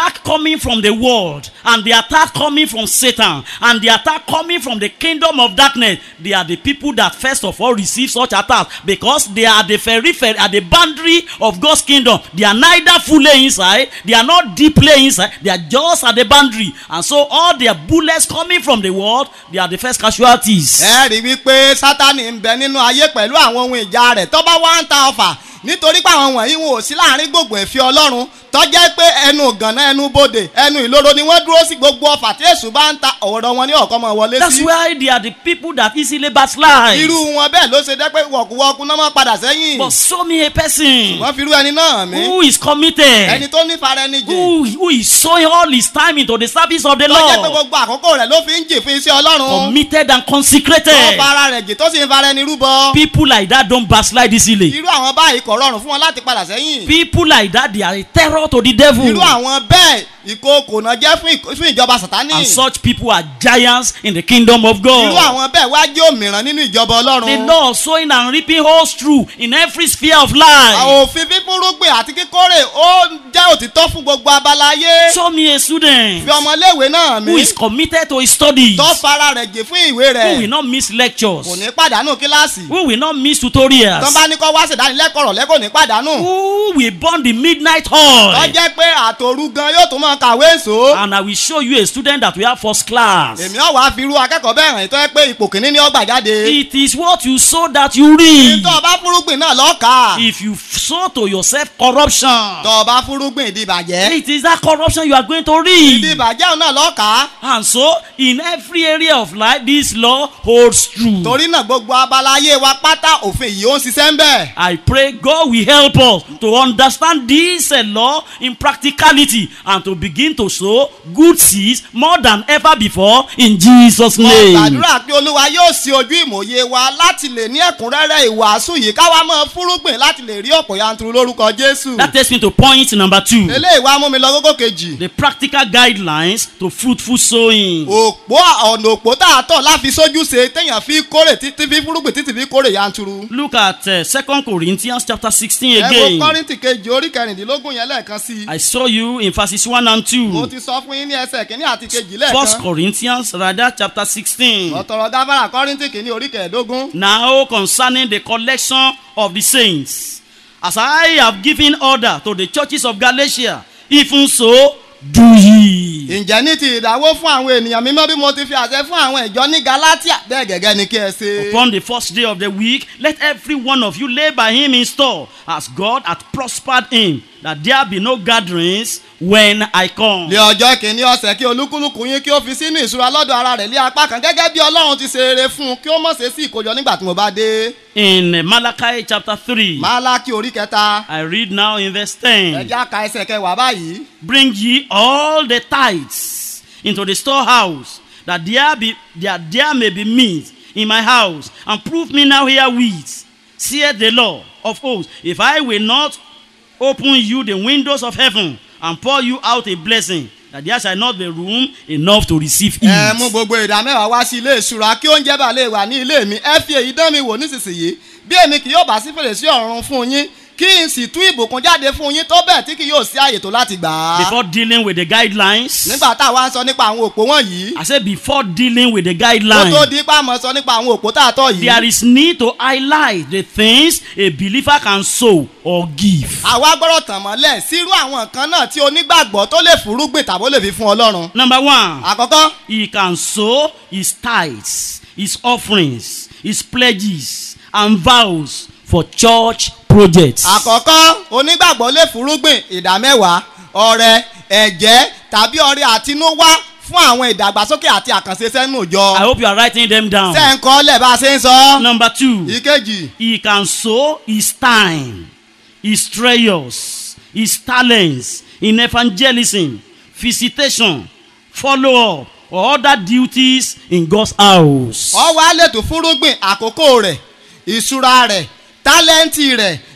attack coming from the world and the attack coming from Satan and the attack coming from the kingdom of darkness, they are the people that first of all receive such attacks because they are the periphery, at the boundary of God's kingdom. They are neither fully inside, they are not deeply inside, they are just at the boundary. And so all their bullets coming from the world, they are the first casualties. ẹ rí i wípé sátani ń bẹ nínú ayé pẹ̀lú àwọn ohun ìjà rẹ̀ tó bá wá ń ta ọfà nítorí pé àwọn wọ̀nyí wọn ò sí láàrin gbogbo ẹ̀fẹ́ ọlọ́run tó jẹ́ pé ẹnu gànà ẹnu bodè ẹnu ìloro ni wọ́n dúró sí gbogbo ọfà tí èṣù bá ń ta ọ̀rọ̀ wọn ní ọ̀kan mọ̀ wọlé That's sí. why they are the people that easily backslide. irú wọn bẹ́ẹ̀ ló ṣe jẹ́ pé wọ̀kúwọ́kú náà máa padà sẹ́yìn. But show me a person wọ́n fi irú ẹni náà mí. who is committed. ẹni tó ní fara ẹni jìn. who, who is sowing all his time into the service of the tó jẹ́ pé Lord, gbogbo àkókò rẹ̀ ló fi ń jìn fún iṣẹ́ ọlọ́run. committed and tó consecrated. fara rẹ̀ jìn tó sì ń fara ẹni rúbọ. People like that don't backslide easily. irú àwọn báyìí kò rọrùn fún wọn láti padà sẹ́yìn. People like that, they are a terror to the devil. irú àwọn bẹ́ẹ̀ ìkookò náà jẹ́ fún ìk- fún ìjọba sàtánì. And such people are giants in the kingdom of irú God. àwọn bẹ́ẹ̀ wá jẹ́ òmìrán nínú ìjọba The ọlọ́run. law of sowing and reaping holds true in every sphere of life. òfin fífúrúgbìn àti kíkórè ó jẹ́ òtítọ́ fún gbogbo abala ayé. Show me a student fi ọmọléèwé náà who mí. is committed to his studies, tó fara rẹ̀ jìn fún ìwé who will rẹ̀. not miss lectures, kò ní pàdánù kíláàsì. who will not miss tó tutorials, bá ní kó wá ṣèdánilẹ́kọ̀ọ́ rọ̀ lẹ́kọ̀ọ́ ní pàdánù. who will burn the midnight tó oil. jẹ́ pé àtòru gan yóò tún máa kàwé èso. And I will show you a student that we have first class. èmi ọ̀ wá fi irú akẹ́kọ̀ọ́ bẹ́ẹ̀ hàn tó yẹ pé ipò kìíní ni ó gbà jáde. It is what you sow that you reap. tó o bá fúrúgbìn náà lọ́ọ̀ka. If you sow to yourself corruption, tó o bá fúrúgbìn ìdìbàjẹ́. it is that corruption you are going to reap. ìdìbàjẹ́ òun náà lọ́ọ̀ka. And so, in every area of life, this law holds true. torí náà gbogbo abala ayé wa pátá òfin yìí ó ń ṣiṣẹ́ ń bẹ̀. I pray God will help us to understand this uh, law in practicality and to begin to sow good seeds more than ever before in Jesus' mo name. gbàdúrà pé olúwa yóò ṣí ojú ìmòye wa láti lè ní ẹ̀kúnrẹ́rẹ́ ìwàásù yìí káwa máa fúrúgbìn láti lè rí ọ̀pọ̀ yanturu lórúkọ jésù. That takes me to point number two eléyìí wá mú mi lọ gógó kejì. the practical guidelines to fruitful sowing. òpó ọ̀nà òpó tá a tọ̀ láfi sójú ṣe téèyàn fi kórè títí fi fúrúgbìn títí fi kórè yanturu. Look at uh, 2 Corinthians chapter 16 ẹ wo again. kọ́rìntì kejì orí kẹrìndínlógún yẹn lẹ́ẹ̀kan sí i. I saw you in verses 1 and mo 2. ti sọ fún yín ní ẹsẹ̀ kínní àti kejì First lẹ́ẹ̀kan. Corinthians rather chapter 16. ọ̀tọ̀rọ̀ gáfárà kọ́rìntì kìíní orí kẹẹ̀ẹ́dógún. Now concerning the collection of the saints, as I have given order to the churches of Galatia, even so do ye. ǹjẹ́ ní ti ìdáwó fún àwọn ènìyàn mímọ́ bí mo ti fi àṣẹ fún àwọn ìjọ ní galatia bẹ́ẹ̀ gẹ́gẹ́ ni kí ẹ ṣe. Upon the first day of the week, let every one of you lay by him in store, as God hath prospered him, that there be no gatherings when I come. lé ọjọ́ kìíní ọ̀sẹ̀ kí olúkúlùkù yín kí ó fi sínú ìṣúra lọ́dọ̀ ara rẹ̀ lé apá kan gẹ́gẹ́ bí ọlọ́run ti ṣe eré fún un kí ó mọ̀ ṣe sí ìkójọ nígbà tí mo bá dé. In uh, Malachi chapter 3, málákì orí kẹta I read now in verse 10. ẹja ka ẹsẹ̀ kẹwàá báyìí. Bring ye all the tithes into the storehouse, that there be that there may be meat in my house, and prove me now herewith, saith the Lord of hosts, if I will not open you the windows of heaven and pour you out a blessing, that there shall not be room enough to receive it. ẹ mú gbogbo ìdá mẹ́wàá wá sí ilé ìṣúra kí oúnjẹ bá lè wà ní ilé mi ẹ fi èyí dán mi wò nísinsìnyí bí èmi kì yóò bá sí fèrèsé ọ̀run fún yín kí n sì tú ìbùkún jáde fún yín tó bẹ́ẹ̀ tí kì yóò sí àyè tó láti gbà á. Before dealing with the guidelines, nígbà táwa ń sọ nípa àwọn òpó wọ̀nyí I said before dealing with the kó tó guidelines, di ipá mọ̀ sọ nípa àwọn òpó tá a tọ̀ yìí. there is need to highlight the things a believer can sow or give. àwa gbọ́dọ̀ tàn mọ́lẹ̀ sírú àwọn nǹkan náà tí onígbàgbọ́ tó lè fúrúgbìn tàbó lè fi fún ọlọ́run. Number one, àkọ́kọ́ he can sow his tithes, his offerings, his pledges, and vows for church projects. àkọ́kọ́ onígbàgbọ́ lè fúrúgbìn ìdá mẹ́wàá ọrẹ ẹ̀jẹ̀ tàbí ọrẹ àtinúwá fún àwọn ìdàgbàsókè àti àkànṣe sẹ́nu I ìjọ. hope you are writing them down. ṣé ń kọ́ lẹ̀ bá a ṣe ń sọ. Number two, ìkejì he can sow his time, his treasures, his talents in evangelism, visitation, follow up, or other duties in God's house. ọwọ́ á lè tó fúrúgbìn àkókò rẹ̀ ìṣúra rẹ̀ tálẹ́ǹtì rẹ̀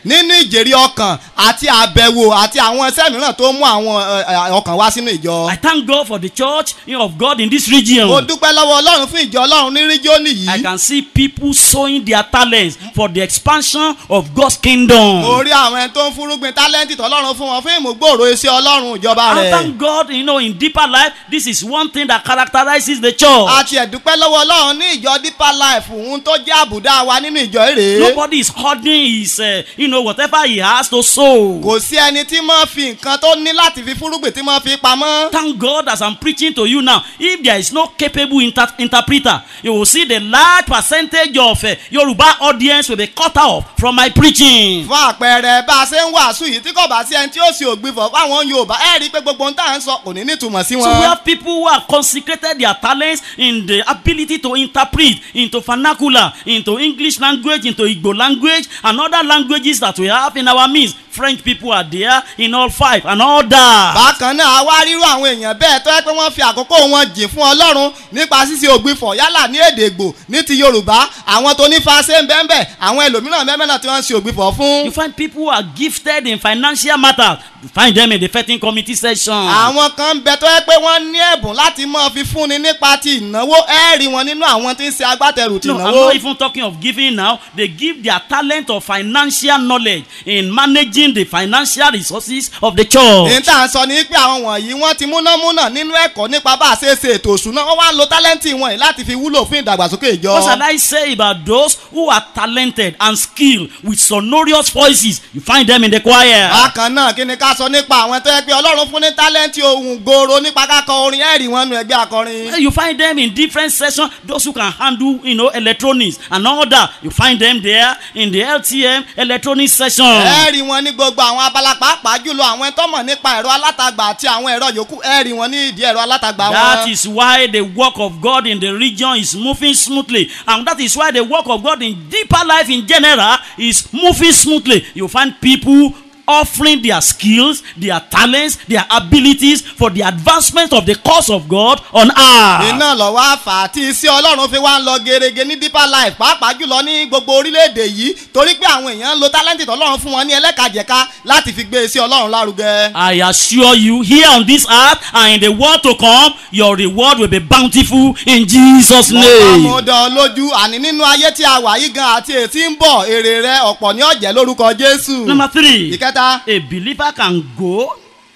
nínú ìjèrè ọkàn àti àbẹ̀wò àti àwọn iṣẹ́ mìíràn tó mú àwọn ẹ, ẹ, ọkàn wá sínú ìjọ. I thank God for the church of God in this region. mo dúpẹ́ lọ́wọ́ ọlọ́run fún ìjọ ọlọ́run ní rígíọ́nì I yìí. can see people sowing their talents for the expansion of God's kingdom. mo rí àwọn ẹni tó ń fúrúgbìn tálẹ́ǹtì tọ́lọ́run fún wọn fún ìmúgbòòrò iṣẹ́ ọlọ́run ìjọba And rẹ̀. thank God, you know, in deeper life, this is one thing that characterizes the church. àti ẹ̀dúpẹ́ lọ́wọ́ ọlọ́run ní ìjọ deeper life òun tó jẹ́ àbùdá wa nínú ìjọ èrè. Nobody is hoarding his, uh, you know, whatever he has to sow. kò sí ẹni tí máa fi nǹkan tó ní láti fi fúrúgbìn tí máa fi pamọ́. Thank God as I'm preaching to you now. If there is no capable inter- interpreter, you will see the large percentage of uh, Yoruba audience will be cut off from my preaching. fún àpẹẹrẹ bá a ṣe ń wàásù yìí tí kò bá sí ẹni tí ó sì ògbìfọ̀ fáwọn yorùbá ẹ rí i pé gbogbo ohun tá à ń sọ kò ní nítumọ̀ sí So we wọn. have people who have consecrated their talents in the ability to interpret into vernacular, into English language, into Igbo language, and other languages that we have in our midst. French people are there in all five and all that. bákan náà a wá rírú àwọn èèyàn bẹ́ẹ̀ tó yẹ pé wọ́n fi àkókò wọn jìn fún ọlọ́run nípa ṣíṣe ògbìfọ̀ yálà ní èdè ègbò ní ti yorùbá àwọn tó ní fàṣẹ ń bẹ́ẹ̀ bẹ́ẹ̀ àwọn ẹlòmíràn bẹ́ẹ̀ náà tí wọ́n ń ṣe ògbìfọ̀ fún. You find people who are gifted in financial matters. You find them in the vetting committee section. àwọn kan ń bẹ tó yẹ pé wọ́n ní ẹ̀bùn láti máa fi fúnni nípa ti ìnáwó ẹ rí wọn nínú àwọn tí ń ṣe agbátẹrù ti No, I'm ìnáwó. not even talking of giving now. They give their talent of financial knowledge in managing the financial resources of the church. èyí tá à ń sọ ni pé àwọn wọ̀nyí wọ́n ti múnámúná nínú ẹ̀kọ́ nípa bá a ṣe ṣe ètò òṣùná wọ́n wá ń lo tálẹ́ǹtì wọn yìí láti fi wúlò fún ìdàgbàsókè ìjọ. What shall I say about those who are talented and skilled with sonorous voices? You find them in the choir. bákan náà kí ni ká sọ nípa àwọn tó yẹ pé ọlọ́run fún ní tálẹ́ǹtì ohun gbòòrò nípa kákọ orin ẹ̀rí wọn nu ẹgbẹ́ akọrin. You find them in different sections. Those who can handle, you know, electronics and all that. You find them there in the LTM electronics section. ẹ̀rí wọn ní gbogbo àwọn abala pàápàá jùlọ àwọn tó mọ̀ nípa ẹ̀rọ alátagbà àti àwọn ẹ̀rọ yòókù ẹ̀rí wọn ní ìdí ẹ̀rọ alátagbà That wọn. is why the work of God in the region is moving smoothly. And that is why the work of God in deeper life in general is moving smoothly. You find people offering their skills, their talents, their abilities for the advancement of the cause of God on earth. iná lọ́wọ́ àfà tí iṣẹ́ ọlọ́run fi wá ń lọ gerege ní deeper life pàápàá jùlọ ní gbogbo orílẹ̀-èdè yìí torí pé àwọn èèyàn ń lo tálẹ́ǹtì tọ́lọ́run fún wọn ní ẹlẹ́kajẹ̀ka láti fi gbé iṣẹ́ ọlọ́run lárugẹ. I assure you, here on this earth and in the world to come, your reward will be bountiful in Jesus' mo bá name. mo dán ọ lójú àní nínú ayé tí a wà yìí gan àti ètí ń bọ̀ èrè rẹ ọ̀pọ̀ ní ọ̀jẹ̀ lórúkọ jésù. Number three. ìkẹta A believer can go,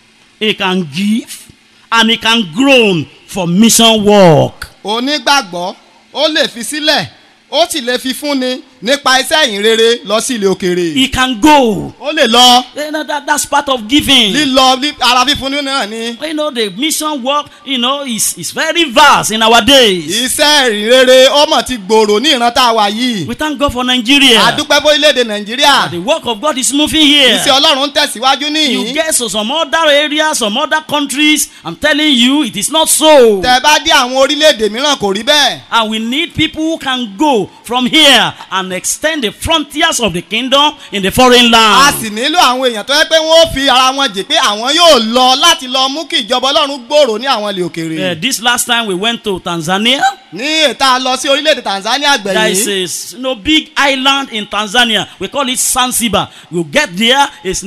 he can give, and he can groan for mission work. onígbàgbọ́ ó lè fi sílẹ̀ ó sì lè fi fúnni nípa iṣẹ́ ìyìn rere lọ sí ilé òkèèrè. He can go. ó lè lọ You know, that, that's part of giving. lílọ lí- ara fífúnni náà ni. You know, the mission work, you know, is, is very vast in our days. iṣẹ́ ìyìn rere ọmọ ti gbòòrò ní ìran tá a wà yìí. We thank God for Nigeria. àdúpẹ́ fórílẹ̀-èdè nàìjíríà. The work of God is moving here. iṣẹ́ ọlọ́run ń tẹ̀síwájú You níyìn. get to some other areas, some other countries. I'm telling you, it is not so. tẹ bá dé àwọn orílẹ̀-èdè mìíràn kò rí bẹ́ẹ̀. And we need people who can go from here and extend the frontiers of the kingdom in the foreign a land. sì nílò àwọn èèyàn tó yẹ pé wọ́n ó fi ara wọn jì pé àwọn yóò lọ láti lọ mú kí ìjọba ọlọ́run gbòòrò ní àwọn ilé Uh, òkèèrè. this last time we went to Tanzania. ní ètà lọ sí orílẹ̀-èdè tanzania There is gbẹ̀yìn. a s- no big island in Tanzania. We call it Zanzibar. You get there, it's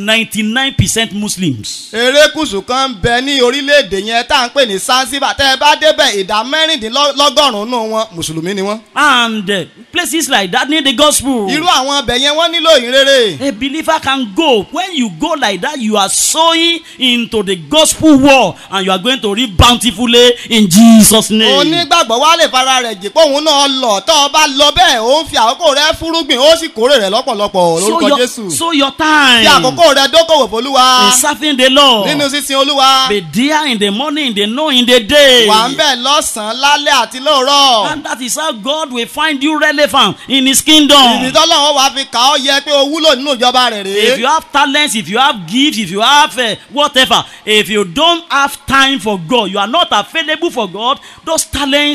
99% Muslims. erékùsù kan ń bẹ ní orílẹ̀-èdè yẹn tá à ń pè ní zanzibar tẹ́ ẹ bá débẹ̀ ìdá mẹ́rìndínlọ́gọ́rùn-ún nù wọn mùsùlùmí ni wọ́n. And uh, places like that need the gospel. irú àwọn ọbẹ̀ yẹn wọ́n nílò ìrere. A believer can go. When you go like that, you are sowing into the gospel war and you are going to reap bountifully in Jesus' name. onígbàgbọ́ wa lè fara rẹ̀ jì pé òun náà lọ tọ́ ọ bá lọ bẹ́ẹ̀ ó ń fi àkókò rẹ fúrúgbìn ó sì kórè rẹ̀ lọ́pọ̀lọpọ̀ Sow lórúkọ your, jésù. sow your fi time àkókò rẹ dókòwò fólúwa in serving the Lord. nínú sísin olúwa Be there in the morning, in the noon, in the day. wà ń bẹ̀ lọ́sàn-án lálẹ́ àti lóòrọ̀. And that is how God will find you relevant in His ìdí kingdom. tọ́lọ́wọ́ wàá fi kà ọ́ yẹ pé o wúlò nínú ìjọba rẹ̀ If you rèé. have talents, if you have gifts, if you have uh, whatever, if you don't have time for God, you are not available for God, those talents are of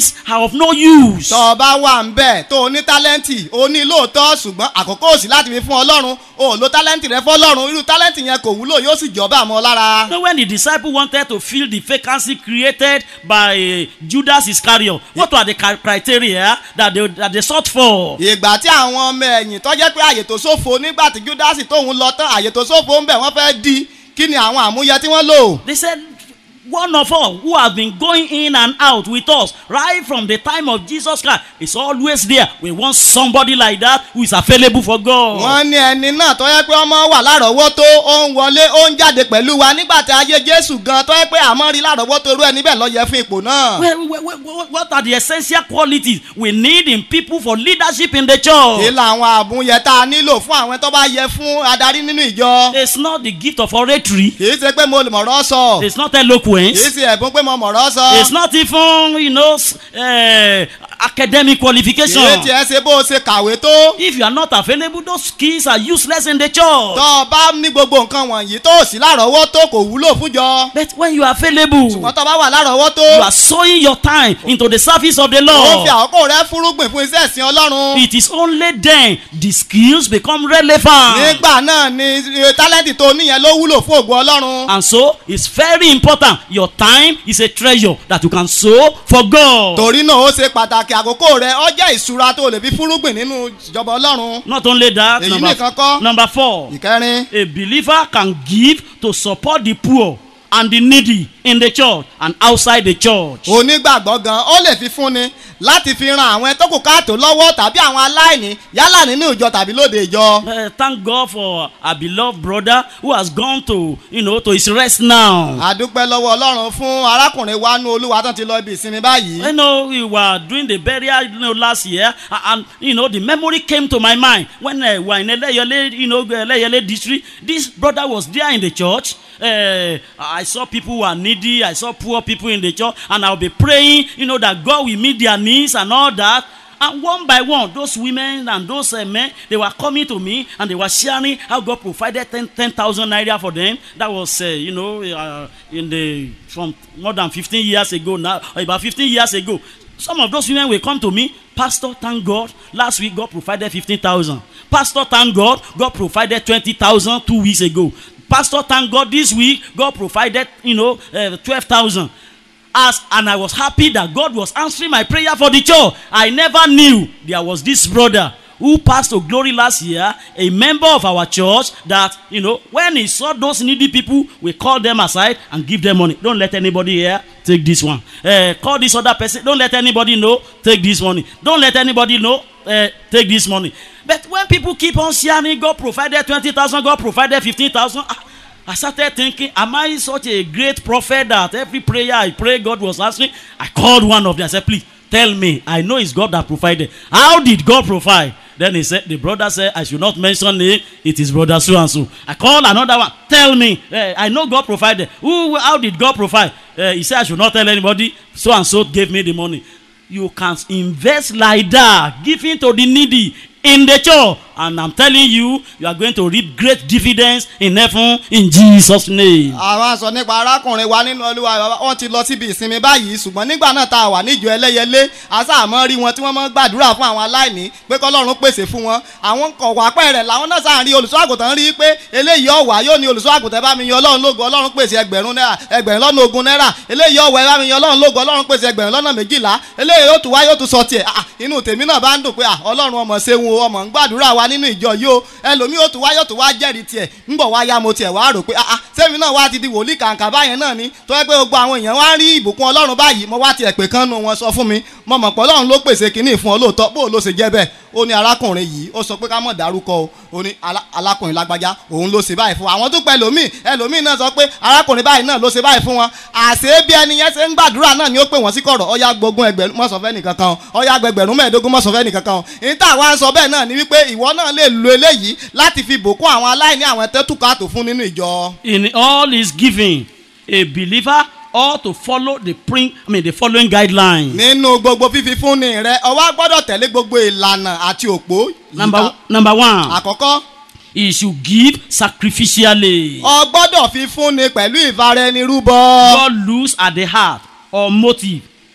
of no use. tọ́ ọ bá wà ń bẹ̀ tó o ní tálẹ́ǹtì o ní lóòótọ́ ṣùgbọ́n àkókò òsì láti fi fún ọlọ́run o ò lo tálẹ́ǹtì rẹ fọlọ́run irú tálẹ́ǹtì yẹn kò wúlò yóò sì jọba àmọ́ lára. So when the disciple wanted to fill the vacancy created by Judas Iscariot, what were the cri- criteria that they, that they sought for? ìgbà tí àwọn ọmọ ẹ̀yìn tó jẹ́ pé àyè tó ṣòfò nígbà tí júdásì tóun lọ tán àyè tó ṣòfò ń bẹ̀ wọ́n fẹ́ di kí ni àwọn àmúyẹ tí wọ́n lò. They said, one of us who has been going in and out with us right from the time of Jesus Christ is always there. We want somebody like that who is available for God. wọ́n ní ẹni náà tó yẹ pé ọmọ wà lárọ̀ọ́wọ́tó ó ń wọlé ó ń jáde pẹ̀lú wa nígbà tí ayé jésù gan tó yẹ pé àmọ́ rí lárọ̀ọ́wọ́tó irú ẹni bẹ́ẹ̀ lọ yẹ fún ipò náà. Well, well, well, well, what are the essential qualities we need in people for leadership in the church? kí làwọn àmúyẹ tá a nílò fún àwọn tó bá yẹ fún adarí nínú ìjọ. It's not the gift of oratory. kì í ṣe pé mo lè mọ̀rọ̀ sọ It's not kì í eloquence. ṣe ẹ̀bùn pé mo mọ̀rọ̀ sọ. It's not even, you know, s- uh, academic kì qualification. í tiẹ̀ ṣe bó o ṣe kàwé tó. If you are not available, those skills are useless in the church. tó o bá ní gbogbo nǹkan wọ̀nyí tó o sì lárọ̀ọ́wọ́tó kò wúlò fúnjọ. But when you are available, ṣùgbọ́n tó o bá wà lárọ̀ọ́wọ́tó. you are sowing your time into the service of the ó fi Lord. àkókò rẹ fúrúgbìn fún iṣẹ́ ìsìn ọlọ́run. It is only then the skills become relevant. nígbà náà ni eh, tálẹ́ǹtì tó níyẹn ló wúlò fún ògo ọlọ́run. And so it's very important. Your time is a treasure that you can sow for God. torí náà ó ṣe pàtàkì àkókò rẹ ọ jẹ́ ìṣúra tó lè fi fúrúgbìn nínú ìjọba ọlọ́run. Not only that, Èyí number, nìkan kọ́. number four, ìkẹrin a believer can give to support the poor and the needy in the church and outside the church. onígbàgbọ́ gan ó lè fi fúnni láti fi ran àwọn tó kù káàtó lọ́wọ́ tàbí àwọn aláìní yálà nínú ìjọ tàbí lóde ìjọ. Uh, thank God for our beloved brother who has gone to, you know, to his rest now. àdúpẹ́ lọ́wọ́ ọlọ́run fún arákùnrin wa nú olúwa tán ti lọ ibi ìsinmi báyìí. You know, we were doing the burial you know, last year, a- and you know, the memory came to my mind when uh, we were in Eleyole, you know, Eleyole district. This brother was there in the church. Uh, I saw people who are needy. I saw poor people in the church, and I'll be praying, you know, that God will meet their needs and all that. And one by one, those women and those uh, men, they were coming to me and they were sharing how God provided 10 10,000 naira for them. That was, uh, you know, uh, in the from more than 15 years ago now, or about 15 years ago. Some of those women will come to me, Pastor, thank God. Last week, God provided 15,000. Pastor, thank God. God provided 20,000 two weeks ago. Pastor, thank God. This week, God provided, you know, uh, 12,000 as and I was happy that God was answering my prayer for the church. I never knew there was this brother who passed to glory last year, a member of our church that you know when he saw those needy people, we call them aside and give them money. Don't let anybody here take this one. Uh, call this other person. Don't let anybody know. Take this money. Don't let anybody know. Uh, take this money. But when people keep on sharing, God provided twenty thousand. God provided fifteen thousand. I started thinking, am I such a great prophet that every prayer I pray God was answering? I called one of them. I said, please tell me. I know it's God that provided. How did God provide? Then he said, the brother said, I should not mention it. It is brother so and so. I called another one. Tell me. Eh, I know God provided. Who? How did God provide? Eh, he said, I should not tell anybody. So and so gave me the money. You can invest like that, giving to the needy in the church. And I'm telling you, you are going to reap great dividends in heaven in Jesus' name. àwọn sọ nípa arákùnrin wa nínú olúwa wọn ti lọ síbi ìsinmi báyìí ṣùgbọ́n nígbà náà tá a wà níjọ ẹlẹ́yẹlé asáàmọ́ rí wọn tí wọ́n mọ́ gbàdúrà fún àwọn aláìní pé kọ́lọ́run pèsè fún wọn àwọn kọ̀wá pẹ̀rẹ̀ làwọn náà sáà rí olùṣọ́ àgùntàn rí pé eléyìí ọ̀wà yóò ní olùṣọ́ àgùntàn bá mi yan ọlọ́run lógo ọlọ́run pèsè ẹgbẹ̀rún náírà ẹgbẹ̀rún lọ́nà ogún náírà eléyìí ọ̀wà ẹ bá mi yan ọlọ́run lógo ọlọ́run pèsè ẹgbẹ̀rún lọ́nà méjìlá eléyìí yóò tún wá yóò tún sọ tiẹ̀ ah, inú tèmi náà bá ń dùn pé ah, ọlọ́run ọmọ ṣeun o ọmọ ń gbàdúrà wa nínú ìjọ yìí o ẹlòmíì yóò tún wá yóò tún wá jẹ́rìí tiẹ̀ ń bọ̀ wá ya mo tiẹ̀ wá rò pé ah ah sẹ́mi náà wá ti di wòlíì kàǹkà báyẹn náà ni tó yẹ pé gbogbo àwọn èèyàn wá rí ìbùkún ọlọ́run báyìí mo wá tiẹ̀ pé kán nu wọn sọ fún mi mo mọ̀ pé ọlọ́run ló pèsè kínní fún ọ lóòótọ́ bó o ló ṣe jẹ́ bẹ́ẹ̀ ó ní arákùnrin yìí ó sọ pé ká mọ̀ dárúkọ o ó ní alá- alákùnrin lágbájá òun ló ṣe báyìí fún wa àwọn tó pẹ́ lòmíì ẹlòmíì náà sọ pé arákùnrin báyìí náà ló ṣe báyìí fún wọn àṣé bí ẹni yẹn ṣe ń gbàdúrà náà ni ó pè wọ́n sí kọ̀rọ̀ ọ̀yá gbógun ẹgbẹ̀rún mọ́sọ̀fẹ́ nìkan kan ọ̀yá gbẹgbẹ̀rún mẹ́ẹ̀ẹ́dógún mọ́sọ̀fẹ́ nìkan kan ní tá àwa ń sọ bẹ́ẹ̀ náà ni wípé ìwọ náà lè lo eléyìí láti fi bùkún àwọn aláìní àwọn tẹ́tùkàtò fún nínú ìjọ. In all his giving, a believer ought to follow the prin- I mean the following guidelines. nínú gbogbo fífi fúnni rẹ ọwọ́ gbọ́dọ̀ tẹ̀lé gbogbo ìlànà àti òpó. Number number one, àkọ́kọ́ he should give sacrificially. ọ gbọ́dọ̀ fi fúnni pẹ̀lú ìfara ẹni rúbọ. God looks at the heart or motive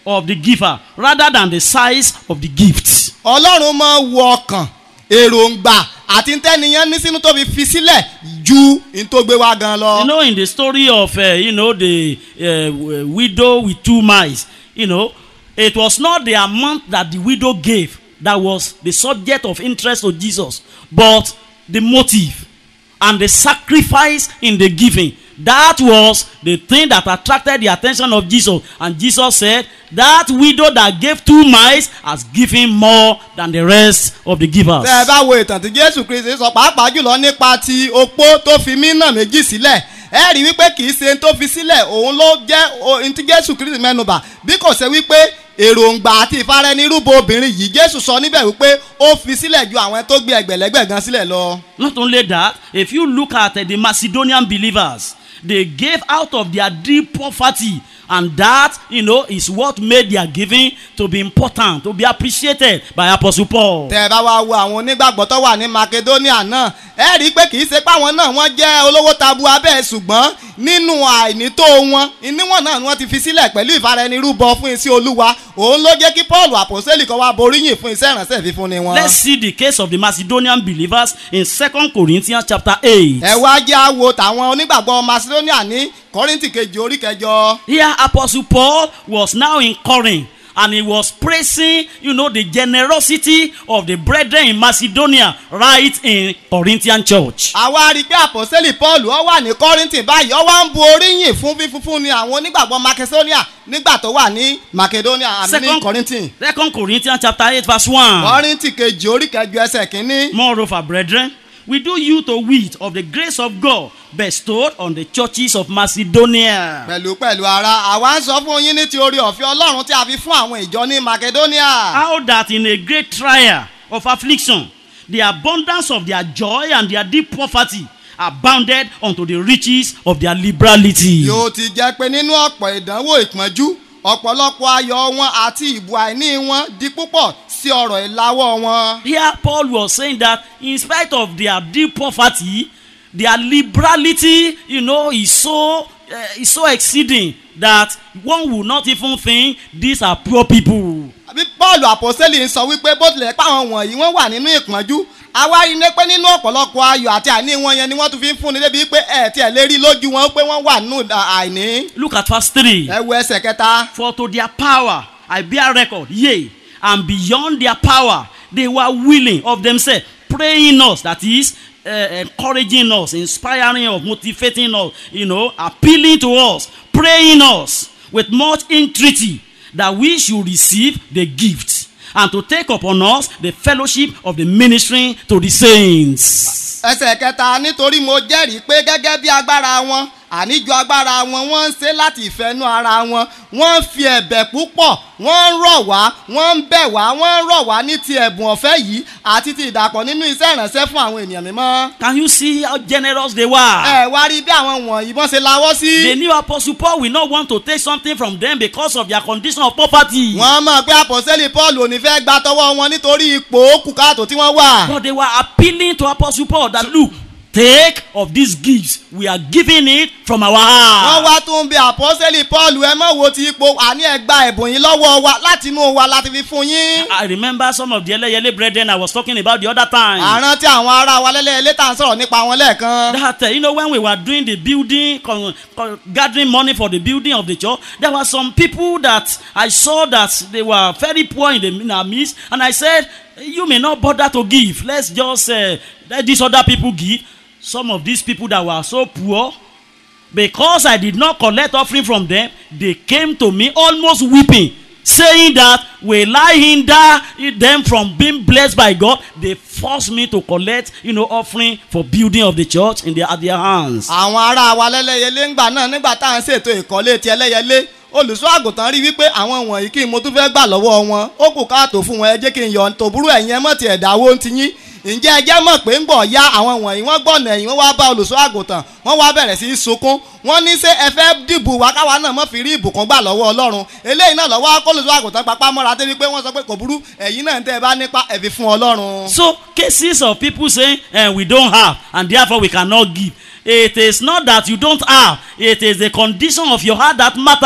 of the giver rather than the size of the gift. ọlọ́run máa wo ọkàn èròǹgbà àti ntẹ́niyàn ní sínú tó fi fi sílẹ̀ ju n tó gbé wá gan lọ. You know, in the story of, uh, you know, the uh, w- widow with two mice, you know, it was not the amount that the widow gave that was the subject of interest to Jesus, but the motive and the sacrifice in the giving. That was the thing that attracted the attention of Jesus. And Jesus said, That widow that gave two mice has given more than the rest of the givers. tẹ́ ẹ bá wo ìtàn tí jésù kristi sọ pàápàá jùlọ nípa ti opó tó fi mínà méjì sílẹ̀ ẹ rí wípé kì í ṣe n tó fi sílẹ̀ òun ló jẹ́ ohun tí jésù kristi mẹ́nubà bí kò ṣe wípé èròǹgbà àti ìfaraẹnirúbọ obìnrin yìí jésù sọ níbẹ̀ wípé ó fi sílẹ̀ ju àwọn tó gbé ẹgbẹ̀lẹ́gbẹ̀ gan sílẹ̀ lọ. Not only that, if you look at uh, the Macedonian believers, they gave out of their deep poverty, and that, you know, is what made their giving to be important, to be appreciated by Apostle Paul. tẹ́ ẹ bá wá wo àwọn onígbàgbọ́ tó wà ní makedonia náà ẹ rí i pé kì í ṣe pé àwọn náà wọ́n jẹ́ olówó tabu abẹ́ ṣùgbọ́n nínú àìnító wọn níwọ̀n náà ni wọ́n ti fi sílẹ̀ pẹ̀lú ìfaraẹnirúbọ fún iṣẹ́ olúwa òun ló jẹ́ kí paul àpòsílẹ̀ kan wá boríyìn fún iṣẹ́ ìránṣẹ́ fífúnni wọn. Let's see the case of the Macedonian believers in 2 Corinthians chapter 8. ẹ wá jẹ́ àwo tàwọn onígbàgbọ́ macedonia ní kọ́rìntì kejì orí kẹjọ. Here, Apostle Paul was now in Corinth. And he was praising, you know, the generosity of the brethren in Macedonia right in Corinthian church. àwa rí i pé àpòsílẹ̀ paul ó wà ní kọ́rìntì báyìí ó wá ń bu oríyìn fún fífúnni àwọn onígbàgbọ́ macedonia nígbà tó wà ní macedonia àmì ní kọ́rìntì. Second Corinthians chapter 8 verse 1. kọ́rìntì kejì orí kẹjọ ẹsẹ̀ kínní. Moreover, brethren, we do you to wit of the grace of God bestowed on the churches of Macedonia. pẹ̀lú pẹ̀lú ara àwa ń sọ fún yín ní ti orí ọ̀fẹ́ ọlọ́run tí a fi fún àwọn ìjọ ní macedonia. How that in a great trial of affliction, the abundance of their joy and their deep poverty abounded unto the riches of their liberality. yóò ti jẹ́ pé nínú ọ̀pọ̀ ìdánwò ìpọ́njú ọ̀pọ̀lọpọ̀ ayọ̀ wọn àti ìbò àìní wọn di púpọ̀ sí ọ̀rọ̀ ìlàwọ́ wọn. Here, Paul was saying that in spite of their deep poverty, their liberality, you know, is so uh, is so exceeding that one would not even think these are poor people. bí paul àpọ́sẹ́lì ń sọ wípé bó tilẹ̀ pé àwọn wọ̀nyí wọ́n wà nínú ìpọ́njú àwa rí i ní pé nínú ọ̀pọ̀lọpọ̀ ayọ̀ àti àìní wọn yẹn ni wọ́n tún fi ń fúnni débi pé ẹ̀ tí ẹ̀ lè rí lójú wọn pé wọ́n wà nínú àìní. Look at verse 3. ẹ wo ẹsẹ̀ kẹta. For to their power I bear record, yea, and beyond their power they were willing of themselves, praying us, that is, uh, encouraging us, inspiring us, motivating us, you know, appealing to us, praying us with much entreaty that we should receive the gift and to take upon us the fellowship of the ministry to the saints. ẹsẹ̀ kẹta nítorí mo jẹ́rìí pé gẹ́gẹ́ bí agbára wọn àníjọ agbára wọn wọ́n ń ṣe láti ìfẹ́nú ara wọn wọ́n ń fi ẹ̀bẹ̀ púpọ̀ wọ́n ń rọ̀ wá wọ́n ń bẹ̀ wá wọ́n ń rọ̀ wá ní ti ẹ̀bùn ọ̀fẹ́ yìí àti ti ìdàpọ̀ nínú iṣẹ́ ìrànṣẹ́ fún àwọn ènìyàn mímọ́. Can you see how generous they were? ẹ wá rí bí àwọn wọ̀nyí wọ́n ṣe lawọ́ sí. They knew Apostle Paul will not want to take something from them because of their condition of poverty. wọ́n mọ̀ pé àpọ̀sẹ́lì paul ò ní fẹ́ gba tọwọ́ wọn nítorí ipò òkùnkàtò tí wọ́n wà. But they were appealing to Apostle Paul that look, take of these gifts. We are giving it from our wọ́n heart. wá tún bí àpọ́sẹ́lì paul ẹ mọ̀ wo ti ipò àní ẹ gba ẹ̀bùn yín lọ́wọ́ wa láti inú wa láti fi fún yín. I remember some of the Eleyele brethren I was talking about the other time. àrùn tí àwọn ará wa lẹ́lẹ́ létà ń sọ̀rọ̀ nípa wọn lẹ́ẹ̀kan. That uh, you know when we were doing the building, con, con, gathering money for the building of the church, there were some people that I saw that they were very poor in the in our midst, and I said, you may not bother to give. Let's just uh, let these other people give. Some of these people that were so poor, because I did not collect offering from them, they came to me almost weeping, saying that will I hinder them from being blessed by God? They forced me to collect, you know, offering for building of the church in their at their hands. àwọn ará wa lẹ́lẹ́yẹlé ńgbà náà nígbà tá à ń ṣètò ìkọ́lé ti ẹlẹ́yẹlé olùṣọ́ àgùntàn rí wípé àwọn wọ̀nyí kí n mo tún fẹ́ gbà lọ́wọ́ wọn ó kù káàtó fún wọn ẹ jẹ́ kí n yọ̀ tòbúrú ẹ̀yìn ẹ mọ̀ ti ẹ̀dáwó ń ti yín ǹjẹ́ ẹ jẹ́ mọ̀ pé ń gbọ̀ ya àwọn wọ̀nyí wọ́n gbọ̀nà ẹ̀yìn wọ́n wá bá olùṣọ́ àgùntàn wọ́n wá bẹ̀rẹ̀ sí í sunkún wọ́n ní ṣé ẹ fẹ́ dìbò wá káwa náà mọ̀ fi rí ìbùkún gbà lọ́wọ́ ọlọ́run eléyìí náà lọ́wọ́ akólùṣọ́ àgùntàn papá mọ́ra débi pé wọ́n sọ pé kò burú ẹ̀yin náà ń tẹ́ ẹ bá nípa ẹ̀fì fún ọlọ́run. So cases of people saying eh, we don't have and therefore we cannot give. It is not that you don't have. It is the condition of your heart that matters.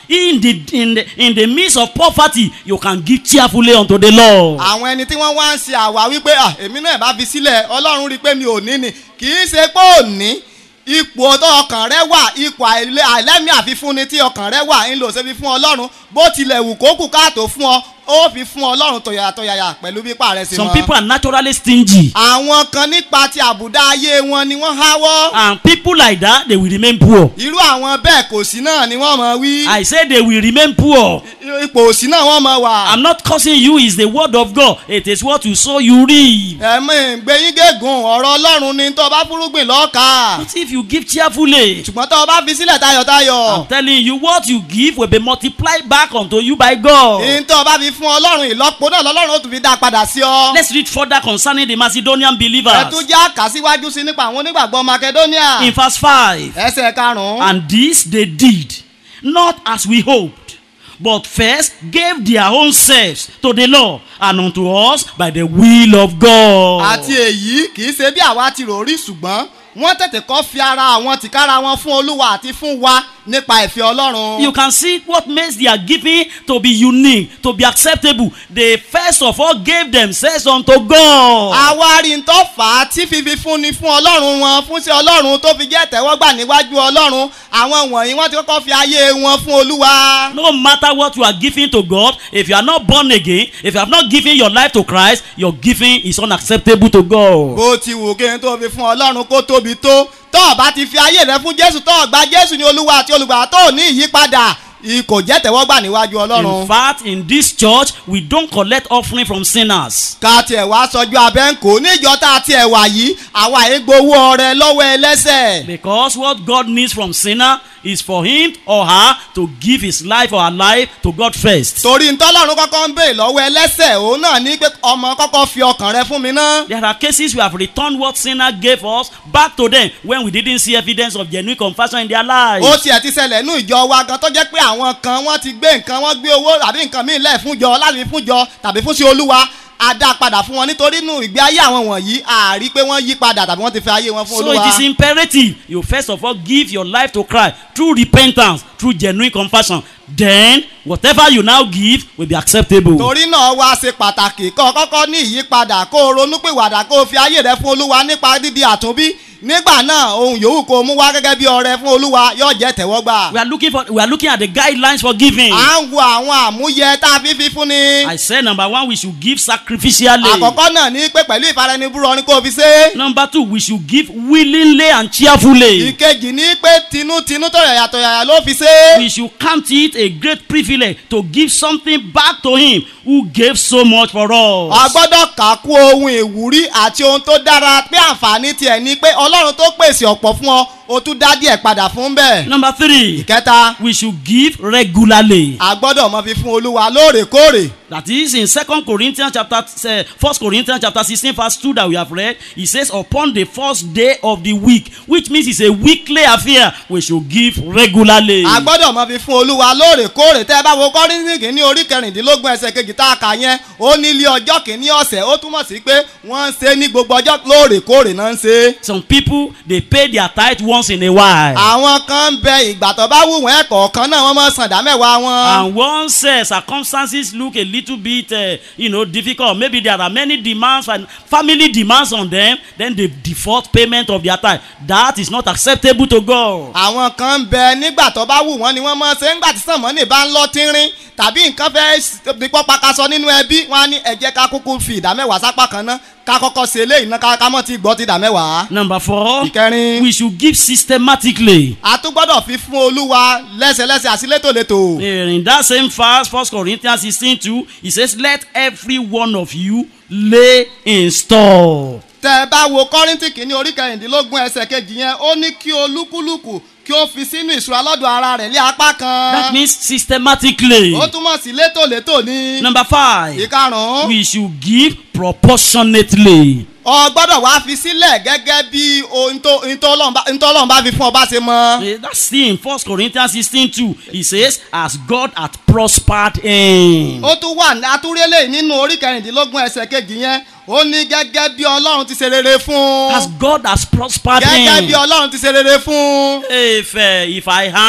in the in the in the midst of poverty you can give cheerfully unto the lord àwọn ẹni tí wọ́n wá ń ṣe àwa wípé "Ah, èmi náà bá fi sílẹ̀ ọlọ́run rí i pé mi ò ní ni kì í ṣe pé ò ní ipò tó ọkàn rẹ wà ipò àìlè- àìlẹ́mí àfifúnni tí ọkàn rẹ wà ń lò ṣe fi fún ọlọ́run bó tilẹ̀ wù kó kù káàtó fún ọ ó fi fún ọlọ́run tọ̀yàyà tọ̀yàyà pẹ̀lú bípa rẹ̀ sí some wọn. people are naturally stingy àwọn kan nípa ti àbùdá ayé wọn ni wọ́n háwọ́ and people like that they will remain poor irú àwọn bẹ́ẹ̀ kò sí náà ni wọ́n mọ̀ wí i say they will remain poor ipò òsì náà wọ́n mọ̀ wà. i'm not cursing you it's the word of god it is what you sow you reap ẹ̀mí gbẹ̀yìn gégùn ọ̀rọ̀ ọlọ́run ni tó o bá fúrúgbìn lọ́ọ̀ka but if you give cheerfully ṣùgbọ́n tó o bá fi sílẹ̀ tayọ̀tayọ̀ i'm telling you what you give will be multiplied back unto you by god ní tó o bá fi fún ọlọ́run ìlọ́po náà lọ́lọ́run ó tún fi dá a padà sí ọ. let's read further concerning the macedonian ẹ believers tún já kà síwájú sí nípa àwọn onígbàgbọ́ makedonia in verse 5 ẹsẹ̀ karùn-ún. And this they did, not as we hoped, but first gave their own selves to the Lord and unto us by the will of God. àti èyí kì í ṣe bí àwa ti rò rí ṣùgbọ́n wọ́n tètè kọ́ fi ara àwọn tìkára wọn fún olúwa àti fún wa nípa ìfẹ́ ọlọ́run. You can see what makes their giving to be unique, to be acceptable. They first of all gave themselves unto God. àwárí ń tọ́ fà á tí fífi fúnni fún ọlọ́run wọn fún sí ọlọ́run tó fi jẹ́ tẹ́wọ́gbà níwájú ọlọ́run àwọn wọ̀nyí wọ́n ti kọ́kọ́ fi ayé wọn fún olúwa. No matter what you are giving to God, if you are not born again, if you have not given your life to Christ, your giving is unacceptable to God. bó ti wù kí n tó fi fún ọlọ́run kó tóbi tó tó o bá ti fi ayé rẹ fún jésù tó o gba jésù ní olúwa àti olùgbà tó o ní ìyípadà ì- kò jẹ́ tẹ́wọ́gbà níwájú In ọlọ́run. fact, in this church, we don't collect offering from sinners. ká tiẹ̀ wá sọjú abẹ́ǹkó níjọ tá a tiẹ̀ wà yìí àwa yìí gbowó ọrẹ lọ́wọ́ ẹlẹ́sẹ̀. Because what God needs from sinner is for him or her to give his life or her life to God first. torí ntọ́lọ́run kọ́kọ́ ń bèè lọ́wọ́ ẹlẹ́sẹ̀ òun náà ní pé ọmọ kọ́kọ́ fi ọkàn rẹ fún mi ná. There are cases we have returned what sinner gave us back to them when we didn't see evidence of genuine confession in their lives. ó tiẹ̀ ti ṣẹlẹ̀ nú ìjọ wa gan tó jẹ́ pé àwọn kan wọ́n ti gbé nǹkan wọ́n gbé owó àbí nǹkan míì lẹ̀ fún jọ láti fi fún jọ tàbí fún sí olúwa a dá padà fún wọn nítorí nù ìgbé ayé àwọn wọ̀nyí a rí pé wọ́n yí padà tàbí wọ́n ti fi ayé wọn fún So olúwa. it is imperative you first of all give your life to Christ through repentance, through genuine confession. Then whatever you now give will be acceptable. torí náà wá ṣe pàtàkì kó o kọ́kọ́ ní ìyípadà kó o ronúpìwàdà kó o fi ayé rẹ fún olúwa nípa dídi àtúnbí nígbà náà ohun yòówù kó o mú wá gẹ́gẹ́ bí ọrẹ fún olúwa yóò jẹ́ tẹ̀wọ́gbà. We are looking for we are looking at the guidelines for giving. à ń wo àwọn àmúyẹ tá a fi fi fún ni. I said number one, we should give sacrificially. àkọ́kọ́ náà ní pé pẹ̀lú ìfaraẹnibúrọ ni kó o fi ṣe. Number two, we should give willingly and cheerfully. ìkejì ní pé tinútinú tó yàyà tó yàyà ló fi ṣe. We should count it a great privilege to give something back to him who gave so much for a us. gbọ́dọ̀ kà kú ohun ìwúrí àti ohun tó dára pé àǹfààní tiẹ̀ ni pé ọlọ́run tó pèsè ọ̀pọ̀ fún ọ o tún dá díẹ̀ padà fún bẹ́ẹ̀. Number three, ìkẹta we should give regularly. a gbọ́dọ̀ mọ fi fún olúwa lóòrèkóòrè. That is in Second Corinthians chapter uh, First Corinthians chapter sixteen verse two that we have read. He says, "Upon the first day of the week," which means it's a weekly affair. We should give regularly. a gbọ́dọ̀ mọ fi fún olúwa lóòrèkóòrè tẹ́ ẹ bá wo kọ́rìntì kìíní orí kẹrìndínlógún ẹsẹ̀ kejì tá a kà yẹn ó ní ilé ọjọ́ kìíní ọ̀sẹ̀ ó túmọ̀ sí pé wọ́n ń ṣe ní gbogbo ọjọ́ lóòrèkóòrè náà ń ṣe. Some people they pay their tithe once in a while. àwọn kan ń bẹ ìgbà tó bá wù wọ́n ẹ̀kọ́ kan náà wọ́n máa san ìdá mẹ́wàá wọn. And once uh, circumstances look a little bit, uh, you know, difficult, maybe there are many demands and family demands on them, then they default payment of their tithe. That is not acceptable to God. àwọn kan ń bẹ nígbà tó bá wù wọ́n ni wọ́n máa ṣe ńgbà tí sànmọ́nì bá ń lọ tínrín tàbí nǹkan fẹ́ dípọ́ pakasọ nínú ẹbí wọn á ní ẹ jẹ́ ká kúkú fi ìdá mẹ́wàá sápá kan ná ká kọ́kọ́ ṣe eléyìí ná ká ká mọ́ ti gbọ́ ti ìdá mẹ́wàá. Number four, ìkẹrin we should give systematically. a tún gbọ́dọ̀ fi fún olúwa lẹ́sẹ̀lẹ́sẹ̀ àti létòlétò. In that same verse, First Corinthians 16 2, he says, Let every one of you lay in store. tẹ ẹ bá wo kọ́rìntì kìíní orí kẹrìndínlógún ẹsẹ̀ kejì yẹn ó ní kí olúkúlùkù kí ó fi sínú ìṣúra lọ́dọ̀ ara rẹ̀ lé apá That kan. means systematically. ó túmọ̀ sí létòlétò ní. Number five, ìkarùn-ún we should give proportionately. ọ gbọ́dọ̀ wá fi sílẹ̀ gẹ́gẹ́ bí ohun tó ohun tó Ọlọ́run bá- ohun tó Ọlọ́run bá fi fún ọ bá ṣe mọ́. Eh, That's still in First Corinthians 16 2. He says, As God hath prospered him. ó tún wà ní atúrélé nínú orí kẹrìndínlógún ẹsẹ̀ kejì yẹn ó ní gẹ́gẹ́ bí Ọlọ́run ti ṣe rere fún As God has prospered gẹ́gẹ́ bí him. Ọlọ́run ti ṣe rere fún. If, uh, if I earn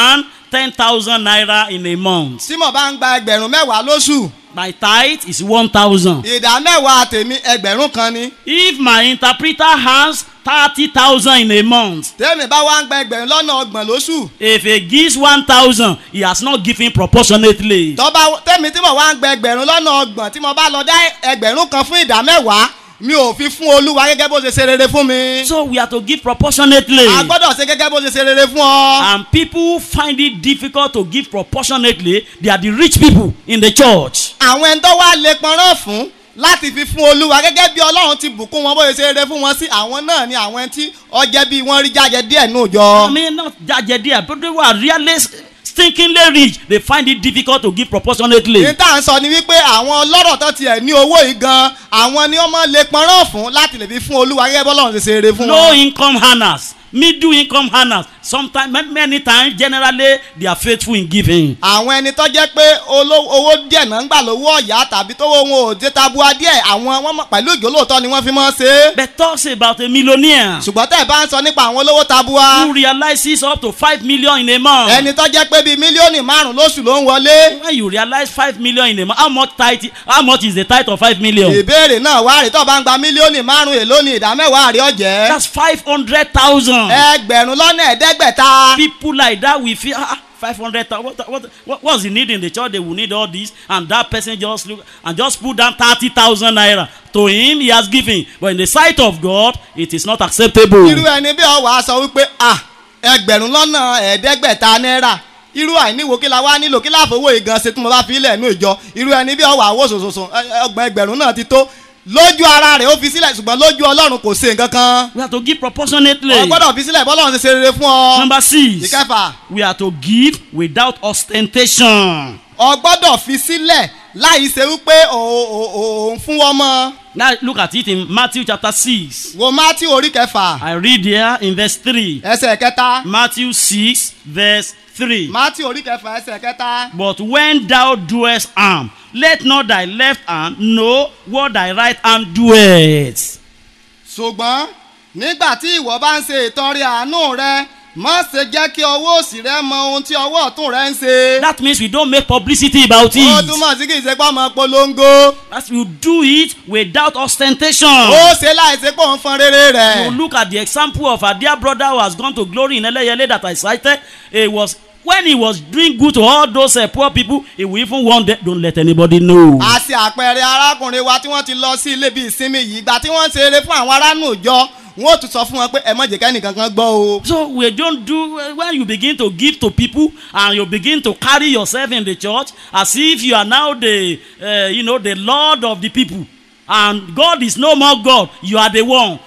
10,000 naira in a month. tí mo bá ń gba ẹgbẹ̀rún mẹ́wàá lóṣù My tithe is 1,000. ìdá mẹ́wàá tèmi ẹgbẹ̀rún kan ni If my interpreter has 30,000 in a month, tèmi bá wá ń gba ẹgbẹ̀rún lọ́nà ọgbọ̀n lóṣù if he gives 1,000, he has not given proportionately. tọ́ba tèmi tí mo wá ń gba ẹgbẹ̀rún lọ́nà ọgbọ̀n tí mo bá lọ dá ẹgbẹ̀rún kan fún ìdá mẹ́wàá mi ò fi fún olúwa gẹ́gẹ́ bó ṣe ṣe rere fún mi So we have to give proportionately. a gbọ́dọ̀ ṣe gẹ́gẹ́ bó ṣe ṣe rere fún ọ. And people who find it difficult to give proportionately, they are the rich people in the church. àwọn ẹni tó wá lè pọnrán fún láti fi fún olúwa gẹ́gẹ́ bí ọlọ́run ti bùkún wọn bóyá ṣe rere fún wọn sí àwọn náà ni àwọn ẹni tí ọjẹ́ bí wọ́n rí jáde díẹ̀ nù I jọ. mean, not judge there, but they were really stinkingly rich. They find it difficult to give proportionately. ní tá à ń sọ ni wípé àwọn ọlọ́rọ̀ tó tiẹ̀ ní owó yìí gan àwọn ni wọ́n máa lè pọnrán fún láti lè fi fún olúwa gẹ́gẹ́ bí ọlọ́run ti ṣe rere fún Low wọn. income earners, middle income earners, sometimes, ma- many times, generally, they are faithful in giving. àwọn ẹni tó jẹ́ pé oló- owó díẹ̀ náà ń gbà lówó ọ̀yà tàbí tó wọn ò dé tabua díẹ̀ àwọn wọn mọ̀- pẹ̀lú ìjólóòtọ́ ni wọ́n fi máa ń ṣe é. But talks about a millionaire ṣùgbọ́n tẹ́ ẹ̀ bá ń sọ nípa àwọn olówó tabua who realizes up to 5 million in a month. ẹni tó jẹ́ pé bíi mílíọ̀nù márùn-ún lóṣù ló ń wọlé. when you realize 5 million in a month, how much tithe, how much is the tithe of 5 million? ìbéèrè náà wá rí tó bá ń gba mílíọ̀nù márùn-ún èló ni ìdá mẹ́wàá rí ọ̀jẹ́. That's 500,000. ẹgbẹ̀rún lọ́nà ẹ̀ẹ́dẹ́gbẹ̀ta. People like that, we feel, ah, 500,000. What, what, what, what's the need in the church? They will need all this. And that person just look and just put down 30,000 naira. To him, he has given. But in the sight of God, it is not acceptable. irú ẹni bí ọwọ́ aṣọ wípé à ẹgbẹ̀rún lọ́nà ẹ̀ẹ́dẹ́gbẹ̀ta náírà irú àìníwò kí la wá nílò kí láfowó ìgan ṣe tí mo bá fi ilẹ̀ inú ìjọ irú ẹni bí ọwọ́ àwọ̀ sòsòsò ọgbọ̀n ẹgbẹ̀rún náà ti tó lójú ara rẹ̀ ó fi sílẹ̀ ṣùgbọ́n lójú ọlọ́run kò ṣe nǹkan kan We have to give proportionately. ọ gbọ́dọ̀ fi sílẹ̀ bọ́lọ́run ṣe ṣe rere fún ọ. Number six, ìkẹfà we are to give without ostentation. ọ gbọ́dọ̀ fi sílẹ̀ láì ṣe wípé ò- ò- ò- òun fún wọn mọ́ Now look at it in Matthew chapter 6. wo mátí orí kẹfà I read there in verse 3. ẹsẹ̀ kẹta Matthew 6, verse 3. mátí orí kẹfà ẹsẹ̀ kẹta But when thou doest harm, let not thy left hand know what thy right hand doeth. ṣùgbọ́n nígbà tí ìwọ bá ń ṣe ìtọrẹ àánú rẹ má ṣe jẹ́ kí ọwọ́ òsì rẹ mọ ohun tí ọwọ́ ọ̀tún rẹ ń ṣe. That means we don't make publicity about ó it. túmọ̀ sí kì í ṣe pé ọmọ polongo. As you do it without ostentation. ó ṣe láì ṣe pé òun fọn rere You rẹ̀. look at the example of our dear brother who has gone to glory in Eleyele that I cited. It was when he was doing good to all those uh, poor people, he will even want them, don't let anybody know. a ṣe àpẹẹrẹ arákùnrin wa tí wọ́n ti lọ sí ilé bíi ìsinmi yìí ìgbà tí wọ́n ń ṣe eré fún àwọn aráàlú ìjọ wọ́n ó tún sọ fún wọn pé ẹ má jẹ́ kẹ́nìkan kan gbọ́ o. So we don't do when you begin to give to people and you begin to carry yourself in the church as if you are now the uh, you know the lord of the people and God is no more God you are the one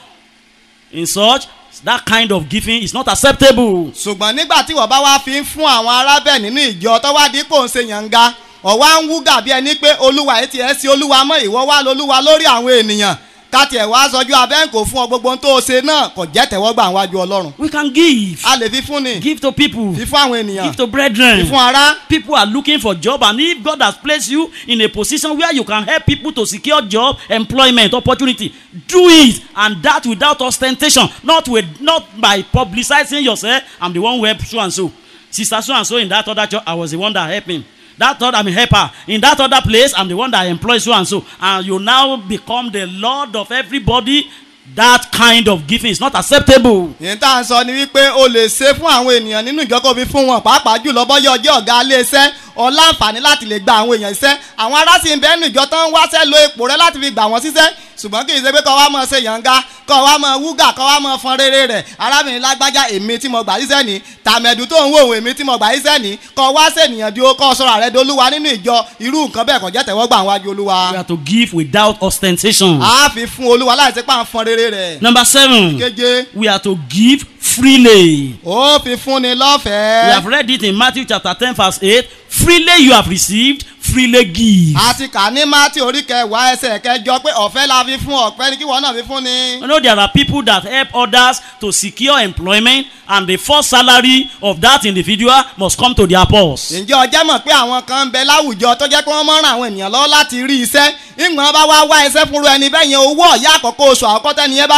in such that kind of giving is not acceptable. ṣùgbọ́n nígbà tí wọ́n bá wá fi ń fún àwọn arábẹ̀ nínú ìjọ tó wá dípò ń ṣe yànga ọ̀wá ń wú gàbí ẹni pé olúwa etí ẹ̀ sí olúwa mọ́ ìwọ wá lolúwa lórí àwọn ènìyàn káti ẹ̀ wá sọjú abẹ́ǹkò fún ọ gbogbo ohun tó o ṣe náà kò jẹ́ tẹ̀wọ́gbà wájú ọlọ́run. We can give a lè fi fún ni give to people fi fún àwọn ènìyàn give to fi brethren. fún ara. People are looking for job and if God has placed you in a position where you can help people to secure job, employment, opportunity, do it and that without ostentation, not with not by publicizing yourself. I'm the one who helped so and so. Sister so and so in that other church, I was the one that helped him. That other I'm a helper. In that other place, I'm the one that employs so and so. And you now become the Lord of everybody. That kind of giving is not acceptable. yìí tá à ń sọ ni wípé o lè ṣe fún àwọn ènìyàn nínú ìjọ kó fi fún wọn pàápàá jùlọ bọ́yọ̀ ọjọ́ ọ̀gá ilé iṣẹ́ ọláǹfààní láti lè gba àwọn èèyàn iṣẹ́ àwọn ará sì ń bẹ́ẹ̀ nù ìjọ tó ń wáṣẹ́ lo ipò rẹ láti fi gbà wọ́n síṣẹ́ ṣùgbọ́n kì í ṣe pé kọ́ wa máa ṣe yànga kọ́ wa máa wúgà kọ́ wa máa fọn rere rẹ̀ arábìnrin lágbájá èmi tí mo gbà síṣẹ́ ní tàmẹ̀dù tó ń wò òun èmi tí mo gbà síṣẹ́ ní kọ́ wá ṣènìyàn di ó kọ́ sọ̀rọ̀ rẹ̀ dolúwa nínú ìjọ irú nǹkan bẹ́ẹ̀ kò jẹ́ tẹ̀wọ́gbà wájú olúwa We have to give without ostentation. a fi fún olúwa láì ṣe pé à ń fọn rere rẹ̀ Number seven. keje we are to give freely. ó fi fún ni We lọ́fẹ̀ẹ́. have read it in Matthew chapter 10, verse 8. Freely you have received, freely give. a ti kà ní mátì orí kẹwàá ẹsẹ̀ kẹjọ pé ọ̀fẹ́ la fi fún ọ̀pẹ́ ni kí wọ́n náà fi fún ni. You know, there are people that help others to secure employment, and the first salary of that individual must come to their purse. ǹjẹ́ ọjọ́ mọ̀ pé àwọn kan ń bẹ láwùjọ tó jẹ́ pé wọ́n mọ̀ ràn àwọn ènìyàn lọ́wọ́ láti rí iṣẹ́ ìgbọ̀n bá wá wá iṣẹ́ fúnru ẹni bẹ́ẹ̀ yẹn owó ọ̀yá àkọ́kọ́ oṣù àkọ́kọ́ tẹ́ni yẹn bá gbà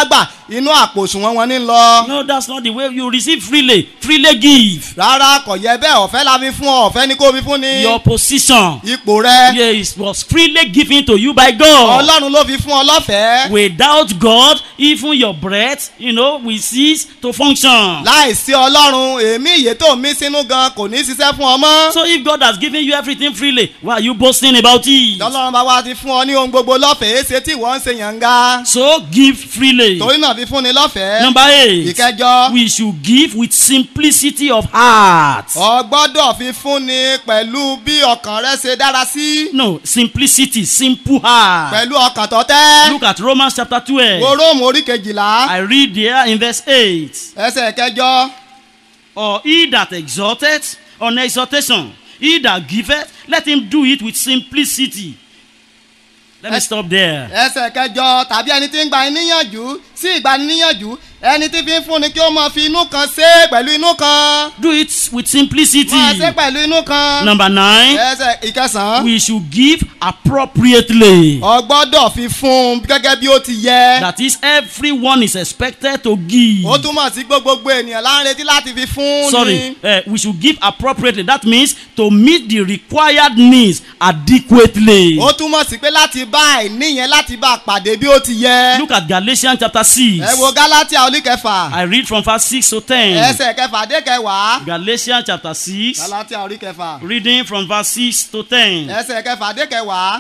inú àpò òṣùwọ̀n wọn ní lọ. No, that's not the way you receive freely. Freely give. rárá kò yẹ bẹ́ẹ̀ ọ̀fẹ́ la fi fún ọ ọ̀fẹ́ ni kò fi fún ni. Your position ipò rẹ yes, was freely given to you by God. ọlọ́run ló fi fún ọ lọ́fẹ̀ẹ́. Without God, even your breath, you know, will cease to function. láìsí ọlọ́run èémí ìyè tó mí sínú gan kò ní ṣiṣẹ́ fún ọ mọ́. So if God has given you everything freely, why are you boasting about it? tọ́lọ́run bá wá ti fún ọ ní ohun gbogbo lọ́fẹ̀ẹ́ ṣe tí wọ́n ń ṣe yànga. So give freely. torí náà fi fún ni lọ́fẹ̀ẹ́. Number eight, ìkẹjọ we should give with simplicity of heart. ọ gbọ́dọ̀ fi fún ni pẹ̀lú bí ọkàn rẹ ṣe dára sí. No, simplicity, simple heart. pẹ̀lú ọkàn tọ́tẹ́. Look at Romans chapter 12. wo róòmù orí kejìlá I read there in verse 8. ẹsẹ̀ kẹjọ. Or he that exhorteth on exhortation, he that giveth, let him do it with simplicity. Let me Eh, stop there. ẹsẹ̀ kẹjọ tàbí ẹni tí ń gba níyànjú sí ìgbaniníyànjú ẹni tí fi ń fúnni kí ó máa fi inú kan ṣe é pẹ̀lú inú kan Do it with simplicity. máa ṣe pẹ̀lú inú kan Number nine, ẹsẹ̀ ìkẹsàn-án we should give appropriately. ọ gbọ́dọ̀ fi fún un gẹ́gẹ́ bí ó ti yẹ That is, everyone is expected to give. ó túmọ̀ sí pé gbogbo ènìyàn là ń retí láti fi fún Sorry, ni uh, we should give appropriately. That means to meet the required needs adequately. ó túmọ̀ sí pé láti bá àìní yẹn láti bá a pàdé bí ó ti yẹ Look at Galatians chapter 6. ẹ wo galatia orí kẹfà I read from verse 6 to 10. ẹsẹ̀ kẹfà dé kẹwàá Galatians chapter 6, galatia orí kẹfà reading from verse 6 to 10. ẹsẹ̀ kẹfà dé kẹwàá.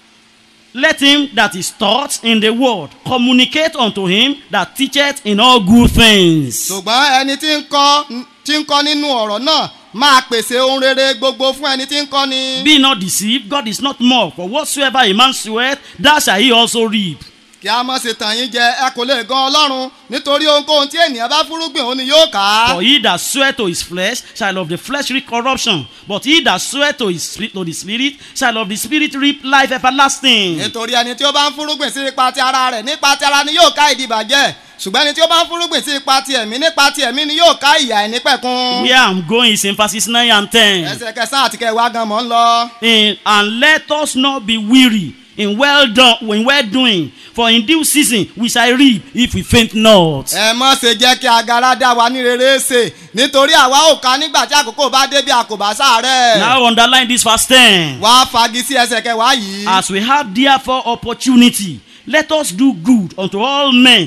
Let him that is taught in the word communicate unto him that teacheth in all good things. ṣùgbọ́n ẹni tí ń kọ́ tí ń kọ́ nínú ọ̀rọ̀ náà máa pèsè ohun rere gbogbo fún ẹni tí ń kọ́ ni. Be not deceived, God is not mocked. For whatsoever a man soweth, that shall he also reap. kí a má ṣe tàn yín jẹ ẹ kò lè gan ọlọ́run nítorí ohunkóhun tí ènìyàn bá fúrúgbìn òun ni yóò kà á. For he that soweth to his flesh shall of the flesh reap corruption, but he that soweth to his spirit, to the spirit shall of the spirit reap life everlasting. nítorí ẹni tí ó bá ń fúrúgbìn sí ipa ti ara rẹ̀ nípa ti ara ni yóò ká ìdìbàjẹ́ ṣùgbọ́n ẹni tí ó bá ń fúrúgbìn sí ipa ti ẹ̀mí nípa ti ẹ̀mí ni yóò ká ìyà ẹ̀nípẹ̀kun. Where I'm going is in verses 9 and 10. ẹsẹ̀ kẹsàn-án àti kẹwàá gan mọ̀ ń lọ. In, and let us not be weary in well done in well doing, for in due season we shall reap if we faint not. ẹ mọ̀ ṣe jẹ́ kí agara dá wa ní rere ṣe nítorí àwa ò ká nígbà tí àkókò bá dé bí a kò bá sáré. Now underline this verse 10. wá fagi sí ẹsẹ̀ kẹwàá yìí. As we have therefore opportunity, let us do good unto all men,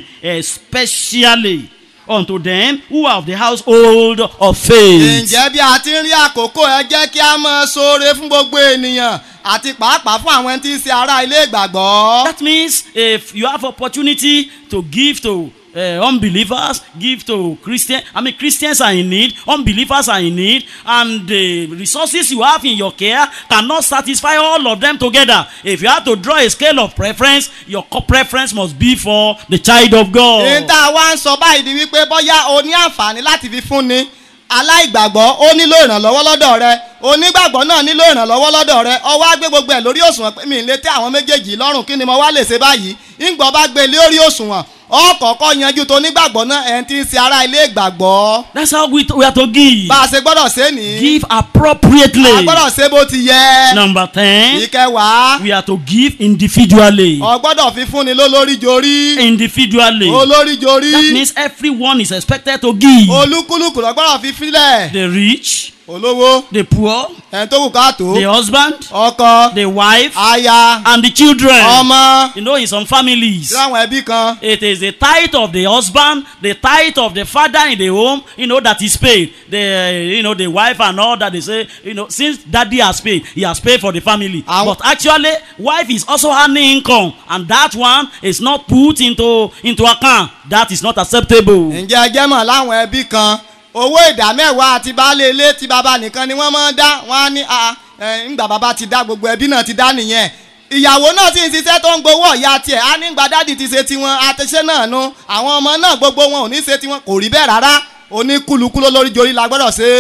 especially unto them who are of the household of faith. ǹjẹ́ bí a ti ń rí àkókò ẹ jẹ́ kí a máa ṣoore fún gbogbo ènìyàn àti pàápàá fún àwọn tí ń ṣe ará ilé ìgbàgbọ́. That means if you have opportunity to give to uh, unbelievers, give to Christian. I mean, Christians are in need, unbelievers are in need, and the resources you have in your care cannot satisfy all of them together. If you have to draw a scale of preference, your co- preference must be for the child of ní God. tá a wá ń sọ báyìí di wípé bóyá o ní àǹfààní láti fi fúnni aláìgbàgbọ́ ó nílò ìrànlọ́wọ́ lọ́dọ̀ rẹ onígbàgbọ́ náà nílò ìrànlọ́wọ́ lọ́dọ̀ rẹ ọwọ́ á gbé gbogbo ẹ̀ lórí òṣùwọ̀n pé mi ì lè tẹ́ àwọn méjèèjì lọ́rùn kí ni mo wá lè ṣe báyìí ńgbọ́ bá gbé lórí òṣùwọ̀n ọkọ̀ọ̀kọ́ yanjú tó nígbàgbọ́ náà ẹ̀ ń ti ń ṣe ará ilé ìgbàgbọ́ That's how we, we are to give. bá a ṣe gbọ́dọ̀ ṣe ní Give a appropriately. gbọ́dọ̀ ṣe bó ti yẹ Number 10, ìkẹwàá we are to give individually. ọ gbọ́dọ̀ fi fúnni lólórí jorí Individually. olórí jorí That means everyone is expected to give. olúkúlùkù lọ gbọ́dọ̀ fi fílẹ̀ The rich, olówó the poor, ẹni tó kù káàtó the husband, ọkọ the wife, aya and the children. ọmọ You know, in some families, sí àwọn ẹbí kan it is the tithe of the husband, the tithe of the father in the home, you know, that is paid. The, you know, the wife and all that they say, you know, since daddy has paid, he has paid for the family. Àwọn- But actually, wife is also earning income, and that one is not put into, into account. That is not acceptable. ǹjẹ́ ẹ jẹ́ mọ̀ láwọn ẹbí kan owó ìdá mẹ́wàá àti baálé ilé tí bàbá nìkan ni wọ́n máa ń dá wọ́n á ní a ẹ, ńgbà bàbá ti dá gbogbo ẹbí náà ti dá nìyẹn ìyàwó náà sì ń ṣiṣẹ́ tó ń gbowó ọ̀yà tiẹ̀ á ní gbà dádì ti ṣe tiwọn àtẹ̀ṣẹ́ náà nu àwọn ọmọ náà gbogbo wọn ò ní ṣe tiwọn kò rí bẹ́ẹ̀ rárá oníkúlùkù lórí jorí la gbọ́dọ̀ ṣe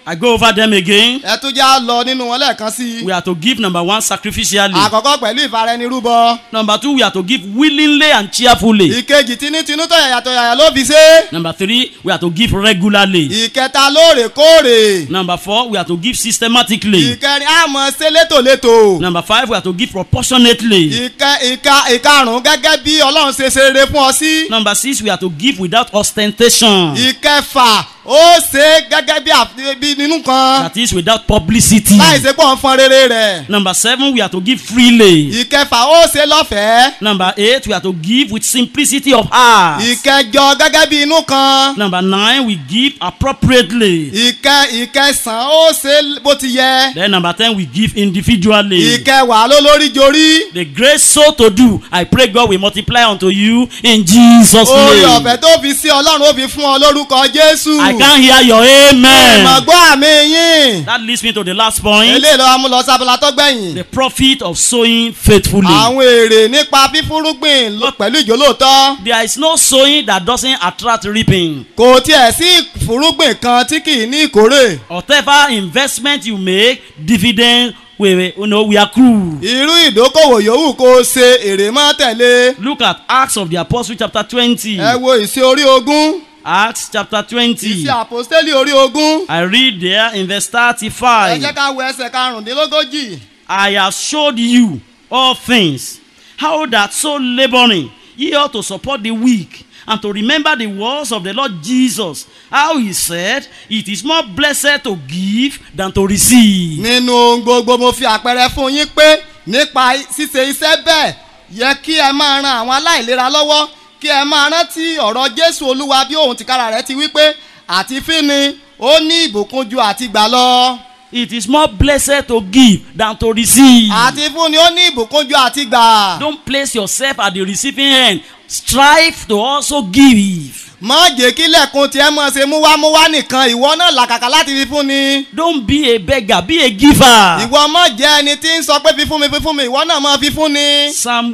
I go over them again. ẹ tún já lọ nínú wọn lẹ́ẹ̀kan sí i. We are to give number one sacrificially. àkọ́kọ́ pẹ̀lú ìfaraẹnirúbọ. Number two, we are to give willingly and cheerfully. ìkejì tinútinú tọ̀yàyà tọ̀yàyà ló fi ṣe. Number three, we are to give regularly. ìkẹta lóòrèkóòrè. Number four, we are to give systematically. ìkẹrin àmọ́ ṣe létòlétò. Number five, we are to give proportionately. ìkẹ ìka ìkarùn gẹ́gẹ́ bí ọlọ́run ṣe ṣe rere fún ọ sí. Number six, we are to give without ostentation. ìkẹfà ó ṣe gẹ́gẹ́ bí àfi- bí nínú kan. That is without publicity. láì ṣe pọ̀ ń fọn rere rẹ̀. Number seven, we are to give freely. ìkẹfà ó ṣe lọ́fẹ̀ẹ́. Number eight, we are to give with simplicity of heart. ìkẹjọ gẹ́gẹ́ bí inú kan. Number nine, we give appropriately. ìkẹ ìkẹsàn ó ṣe bó ti yẹ. Then number ten, we give individually. ìkẹwàá ló lórí jorí. The grace so to do, I pray God will multiply unto you in Jesus' orí name. ọ̀fẹ́ tó fi sí ọlọ́run ó fi fún ọ lórúkọ jésù. I can hear your amen. ìmọ̀gbọ́ àmì yín. That leads me to the last point. eléyìí ló wá mú lọ sábàlá tó gbẹ̀yìn. The profit of sowing faithfully. àwọn èrè nípa fífúrúgbìn ló- pẹ̀lú ìjólóòtọ́. There is no sowing that doesn't attract reaping. kò tiẹ̀ sí ìfúrúgbìn kan tí kì í ní ìkórè. Whatever investment you make, dividend we, we, you know, we accrue. irú ìdókòwò yòówù kó o ṣe èrè mọ́ tẹ̀lé. Look at Acts of the Apostle chapter 20. ẹ wo ìṣe orí ogún. Acts chapter 20. ìṣe àpòstélì orí ogún. I read there in verse ẹ 35. jẹ́ ká wo ẹsẹ̀ karùndínlógójì. I have showed you all things, how that so laboring ye ought to support the weak, and to remember the words of the Lord Jesus, how he said, It is more blessed to give than to receive. nínú ohun gbogbo mo fi àpẹẹrẹ fún yín pé nípa ṣíṣe iṣẹ́ bẹ́ẹ̀ yẹ kí ẹ máa ran àwọn aláìlera lọ́wọ́ kí ẹ máa rántí ọ̀rọ̀ jésù olúwa bí òun tìkára rẹ̀ ti wí pé àti fíni ó ní ìbùkún ju àti gbà lọ It is more blessed to give than to receive. àti fúnni ó ní ìbùkún ju àti gbà Don't place yourself at the receiving end. Strive to also give. má jẹ́ kí lẹ́kùn tiẹ̀ mọ̀ ṣe múwámúwá nìkan ìwọ náà làkàkà láti fi fúnni Don't be a beggar, be a giver. ìwọ má jẹ́ ẹni tí ń sọ pé fífún mi fífún mi ìwọ náà má fi fúnni. Psalm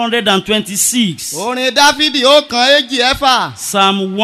126. orin dáfídì ó kan èjì ẹ̀fà Psalm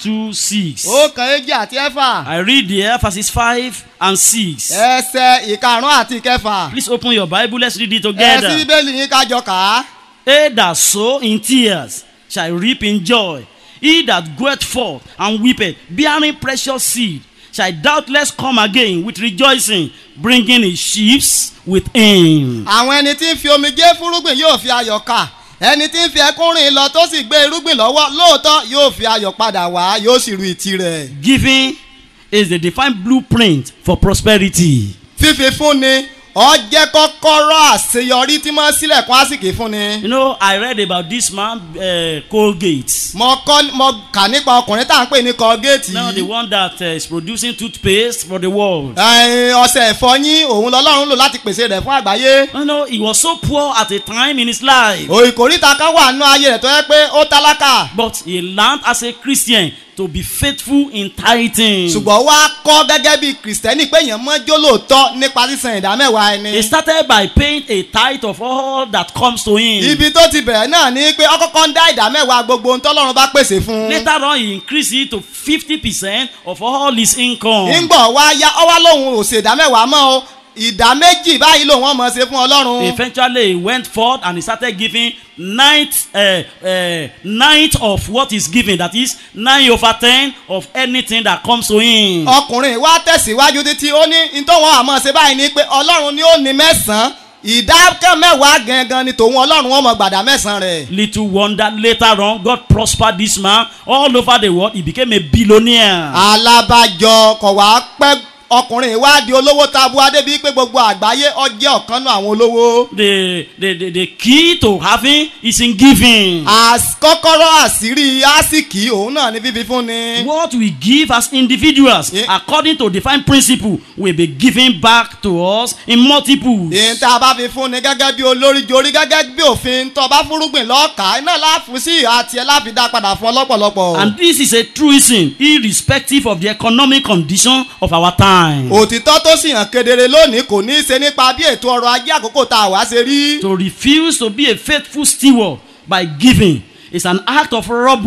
126. ó kan èjì àti ẹ̀fà. I read there verses 5 and 6. ẹsẹ̀ ìkarùn àti ìkẹfà. Please open your Bible, let's read it ẹ sí together. bíbélì yín kájọ kà á. He that sow in tears shall reap in joy. He that goeth forth and weepeth, bearing precious seed, shall doubtless come again with rejoicing, bringing his sheaves with him. àwọn ẹni tí ń fi omijé fúrúgbìn yóò fi ayọ̀ kà ẹni tí ń fi ẹkún rìn lọ tó sì gbé irúgbìn lọ́wọ́ lóòótọ́ yóò fi ayọ̀ padà wá yóò sì ru ìtì rẹ̀. Giving is the defined blueprint for prosperity. fífi fúnni ọ jẹ́ kọ́kọ́rọ́ àṣeyọrí tí máa ń sílẹ̀kùn àsìkè fúnni. You know, I read about this man, uh, Colgate. mo kọ́ mo kà nípa ọkùnrin tá à ń pè ní kọ́gẹ́ẹ̀tì Now, the yìí. one that uh, is producing toothpaste for the world. Ẹ̀ẹ́n, ọṣẹ ìfọyín òun lọ́lọ́run lò láti pèsè rẹ̀ fún àgbáyé. You know, he was so poor at a time in his life. òìkòríta kan wà nínú ayé rẹ̀ tó yẹ pé ó tálákà. But he learned as a Christian to be faithful in tithing. ṣùgbọ́n wá kọ́ gẹ́gẹ́ bí kìrìsìtẹ́nì pé èèyàn mọ́ jólóòtọ́ nípa sísan ìdá mẹ́wàá ẹni. He started by paying a tithe of all that comes to him. ibi tó ti bẹ̀rẹ̀ náà ni pé ọkọ̀ọ̀kan ń dá ìdá mẹ́wàá gbogbo ohun tọ́lọ́run bá pèsè fún un. Later on, he increased it to 50% of all his income. ńgbọ̀ wá yá ọwá lòun ò ṣe ìdá mẹ́wàá mọ́ o ìdá méjì báyìí lòun ọmọ ṣe fún ọlọ́run. Eventually, he went forth and he started giving ninth, uh, uh, ninth of what is given. That is nine over ten of anything that comes to him. ọkùnrin wa tẹ̀síwájú títí ó ní ntọ́wọ́n àmọ́ ṣe báyìí ni pé ọlọ́run ni ó ní mẹ́sàn-án ìdá mẹ́wàá gangan ni tòun ọlọ́run wọn mọ̀ gbàdá mẹ́sàn-án rẹ̀. Little wonder later on, God prospered this man all over the world. He became a billionaire. alábàjọ kọ̀ wá pẹ́ ọkùnrin wa di olówó tabua débi pé gbogbo àgbáyé ọjẹ́ ọ̀kan náà àwọn olówó. The, the, the, the key to having is in giving. As- kọ́kọ́rọ́ àṣírí àsìkí òun náà ní fífi fún ni. What we give as individuals, Yeah. according to defined principle, will be given back to us in multiples. èyí tá a bá fi fún ni gẹ́gẹ́ bí olórí jorí gẹ́gẹ́ bí òfin tó bá fúrúgbìn lọ́ọ̀ká iná láàfin sí ìhà tiẹ̀ láfi dá padà fún ọ lọ́pọ̀lọpọ̀. And this is a truism, irrespective of the economic condition of our time. òtítọ́ tó sì hàn kedere lónìí kò ní í ṣe nípa bí ètò ọrọ̀ ajé àkókò tá a wá ṣe rí. To refuse to be a faithful steward by giving is an act of robbery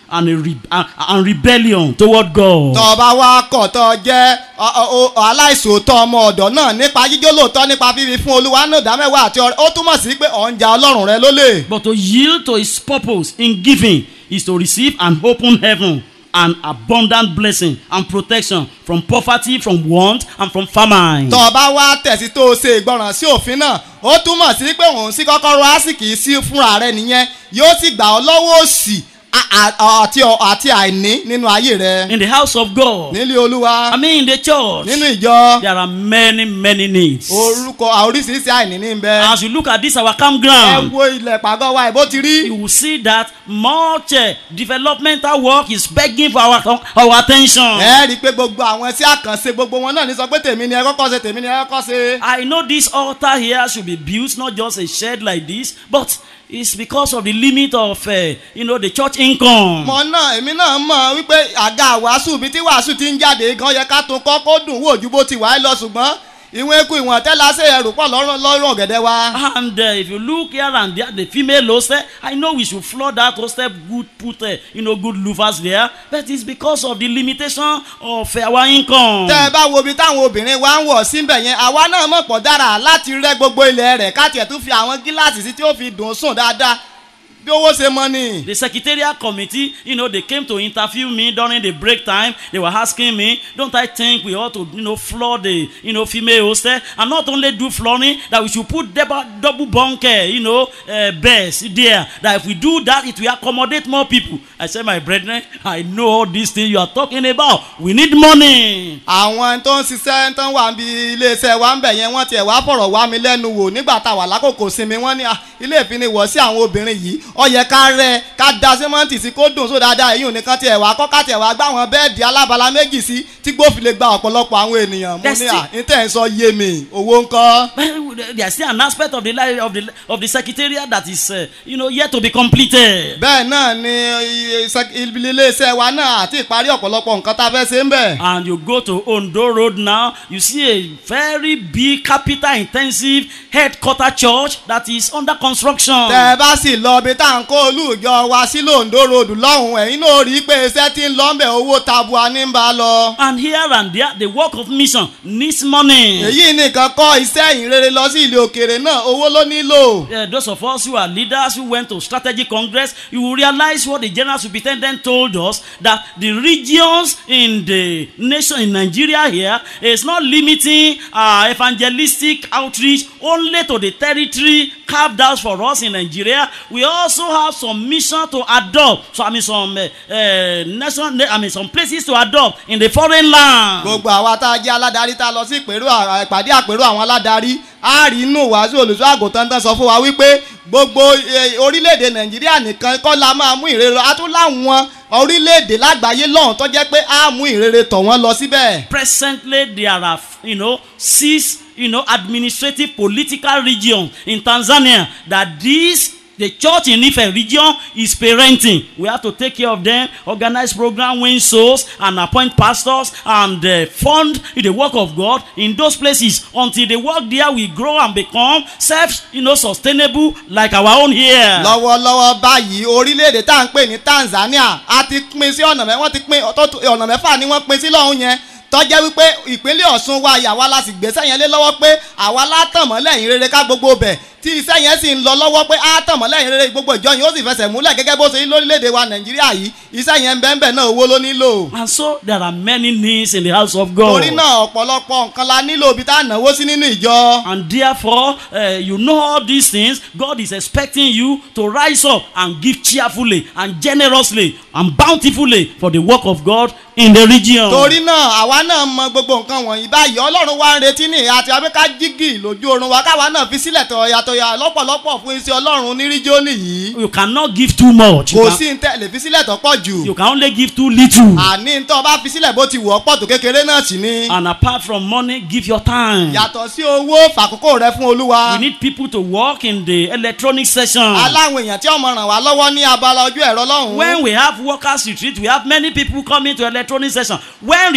and, a re- and, and rebellion toward God. tọ́ ọ bá wá kọ̀ tọ́ ọ jẹ́ ọ- ọ- ọ- aláìsòótọ́ ọmọ ọ̀dọ́ náà nípa jíjó lóòótọ́ nípa fífi fún olúwa náà dámẹ́wàá àti ọrẹ ó túmọ̀ sí pé ọ̀ ń ja ọlọ́run rẹ lólè. But to yield to his purpose in giving is to receive an open heaven and abundant blessing and protection from poverty, from want, and from famine. tọ́ ọ bá wá tẹ̀sí tó o ṣe ìgbọràn sí òfin náà ó túmọ̀ sí pé òun sí kọ́kọ́rọ́ àsìkì sí fúnra rẹ nìyẹn yóò sì gbà ọ́ lọ́wọ́ òsì a- a- àti ọ- àti àìní nínú ayé rẹ In the house of God, nílé olúwa I mean in the church, nínú ìjọ there are many, many needs. orúkọ oríṣiríṣi àìní ní bẹ As you look at this, our ẹ campground, wo ilẹ̀ pàgọ́ wa ìbò ti rí you will see that much uh, developmental work is begging for our, our attention. ẹ rí i pé gbogbo àwọn tí àkànṣe gbogbo wọn náà ní sọ pé tèmi ni ẹ kọ́kọ́ ṣe tèmi ni ẹ kọ́kọ́ ṣe. I know this altar here should be built, not just a shed like this, but it's because of the limit of, uh, you know, the church income. mọ náà èmi náà mọ̀ wípé àga wàásù bíi tí wàásù ti ń jáde gan yẹ ká tún kọ́ kó dùn wò ju bó ti wà á lọ ṣùgbọ́n ìwọ̀n eku ìwọ̀n tẹ́lá ṣe ẹrù pọ̀ lọ́rùn lọ́rùn ọ̀gẹ̀dẹ̀ wa. And uh, if you look here and there, the female hostel, I know we should flood that hostel, good put, uh, you know, good louvers there, but it's because of the limitation of uh, our income. tẹ́ ẹ bá wo ibi táwọn obìnrin wa ń wọ̀ síbẹ̀ yẹn àwa náà mọ̀ pọ̀ dára láti rẹ́ gbogbo ilẹ̀ rẹ̀ ká tiẹ̀ tún fi àwọn gíláàsì sí tí ó fi dùn sùn dáadáa bí owó ṣe mọ ni. The secretariat committee, you know, they came to interview me during the break time. They were asking me, don't I think we ought to, you know, floor the, you know, female hostel and not only do flooring, that we should put double, double bunker, you know, uh, beds there. That if we do that, it will accommodate more people. I said, my brethren, I know all these things you are talking about. We need money. àwọn tó ń ṣiṣẹ́ tó ń wà níbi iléeṣẹ́ wa ń bẹ̀ yẹn wọ́n tiẹ̀ wá fọ̀rọ̀ wá mi lẹ́nu wò nígbà tá a wà lákòókò sinmi wọ́n ní "Ah, ilé ìfiniwọ̀ sí àwọn obìnrin yìí ó yẹ ká rẹ ká da símọ́ǹtì sí kó dùn só dáadáa èyí ò ní kán tiẹ̀ wá kọ́ ká tiẹ̀ wá gbá àwọn bẹ́ẹ̀dì alábala méjì sí tí gbófin lè gba ọ̀pọ̀lọpọ̀ àwọn ènìyàn mo That's ní it. à ní tẹ̀ ń sọ yé mi owó ńkọ́. Well, There's still an aspect of the life of the of the secretariat that is, uh, you know, yet to be completed. bẹ́ẹ̀ náà ni iye- iṣẹ́- iléeṣẹ́ wa náà àti ìparí ọ̀pọ̀lọpọ̀ nǹkan tá a fẹ́ ṣe ń bẹ̀. and you go to Ondo Road now, you see a very big capital intensive headquarter church that is under construction. tẹ ẹ bá sì lọ ibi tá à ń kó olùjọ wa sí londo road lọ́hùn ẹ̀yin náà rí i pé iṣẹ́ tí ń lọ ń bẹ̀ owó tabua ní ń bá lọ. And here and there, the work of mission needs money. èyí nìkan kọ́ iṣẹ́ ìrere lọ sí ilé òkèèrè náà owó ló nílò. Uh, those of us who are leaders who went to strategy congress, you will realize what the general superintendent told us that the regions in the nation in Nigeria here is not limiting uh, evangelistic outreach only to the territory carved out for us in Nigeria. We also have some mission to adopt. So I mean some uh, uh, nation, I mean some places to adopt in the foreign land. gbogbo àwa tá a jẹ́ aládarí tá a lọ sí ìpèrú à- ìpàdé àpérò àwọn aládarí a rí inú wàásù olùṣọ́ àgùntàn tán sọ fún wa wípé gbogbo eh, orílẹ̀-èdè nàìjíríà nìkan kọ́ la máa mú ìrere a tún láwọn orílẹ̀-èdè lágbàáyé lọ́hùn tó jẹ́ pé a mú ìrere tọ̀ wọ́n lọ síbẹ̀. presently there are you know six you know administrative political regions in tanzania that this the church in ife region is parenting we have to take care of them organize program win souls and appoint pastors and uh, fund the work of god in those places until the work there will grow and become self you know sustainable like our own here. lọ́wọ́lọ́wọ́ báyìí orílẹ̀-èdè tá à ń pè ní tanzania a ti pín sí ọ̀nà mẹ́ wọ́n ti pín ọ̀tọ̀- ọ̀nà mẹ́fà ni wọ́n pín sí lọ́hùn yẹn tọ́jẹ́ wípé ìpínlẹ̀ ọ̀ṣun wa yàwá la sì gbèsè yẹn lé lọ́wọ́ pé àwa látàmọ́lẹ̀ yín rere ká gbogbo bẹ̀ tí iṣẹ́ yẹn sì ń lọ lọ́wọ́ pé àtàmọ́lẹ̀ yín rere gbogbo ìjọ yìí ó sì fẹsẹ̀ múlẹ̀ gẹ́gẹ́ bó ṣe rí lórílẹ̀‐èdè wa nàìjíríà yìí iṣẹ́ yẹn ń bẹ́ẹ̀ bẹ́ẹ̀ náà owó ló nílò. and so there are many needs in the house of god. torí náà ọ̀pọ̀lọpọ̀ nǹkan la nílò ibi tá à náwó sí nínú ìjọ. And therefore, uh, you know all these things. God is expecting you to rise up and give cheerfully and generously and bountifully for the work of God in the region. torí náà àwa náà mọ gbogbo nǹkan wọ̀nyí báyìí ọlọ́run wa ń retí ní àti abẹ́ká jígì lójú oorun wa káwa náà fi sílẹ̀ tọ̀yàtọ̀yà lọ́pọ̀lọpọ̀ fún iṣẹ́ ọlọ́run ní ríjónì yìí You cannot give too much. You kò can, sí ń tẹ̀lé fi sílẹ̀ tó pọ̀ jù you can only give too little. àní ń tọ́ bá fi sílẹ̀ bó ti wọ̀ ọ́ pọ̀ tó kékeré náà sì ni And apart from money, give your time. yàtọ̀ sí owó fàkókò rẹ fún olúwa We need people to work in the electronic session. aláwọn èèyàn tí ọmọ ràn wá lọ́wọ́ ní abala ojú ẹ̀rọ lọ́hùn-ún When we have workers retreat, we have many people coming to electronic session. When retreat comes,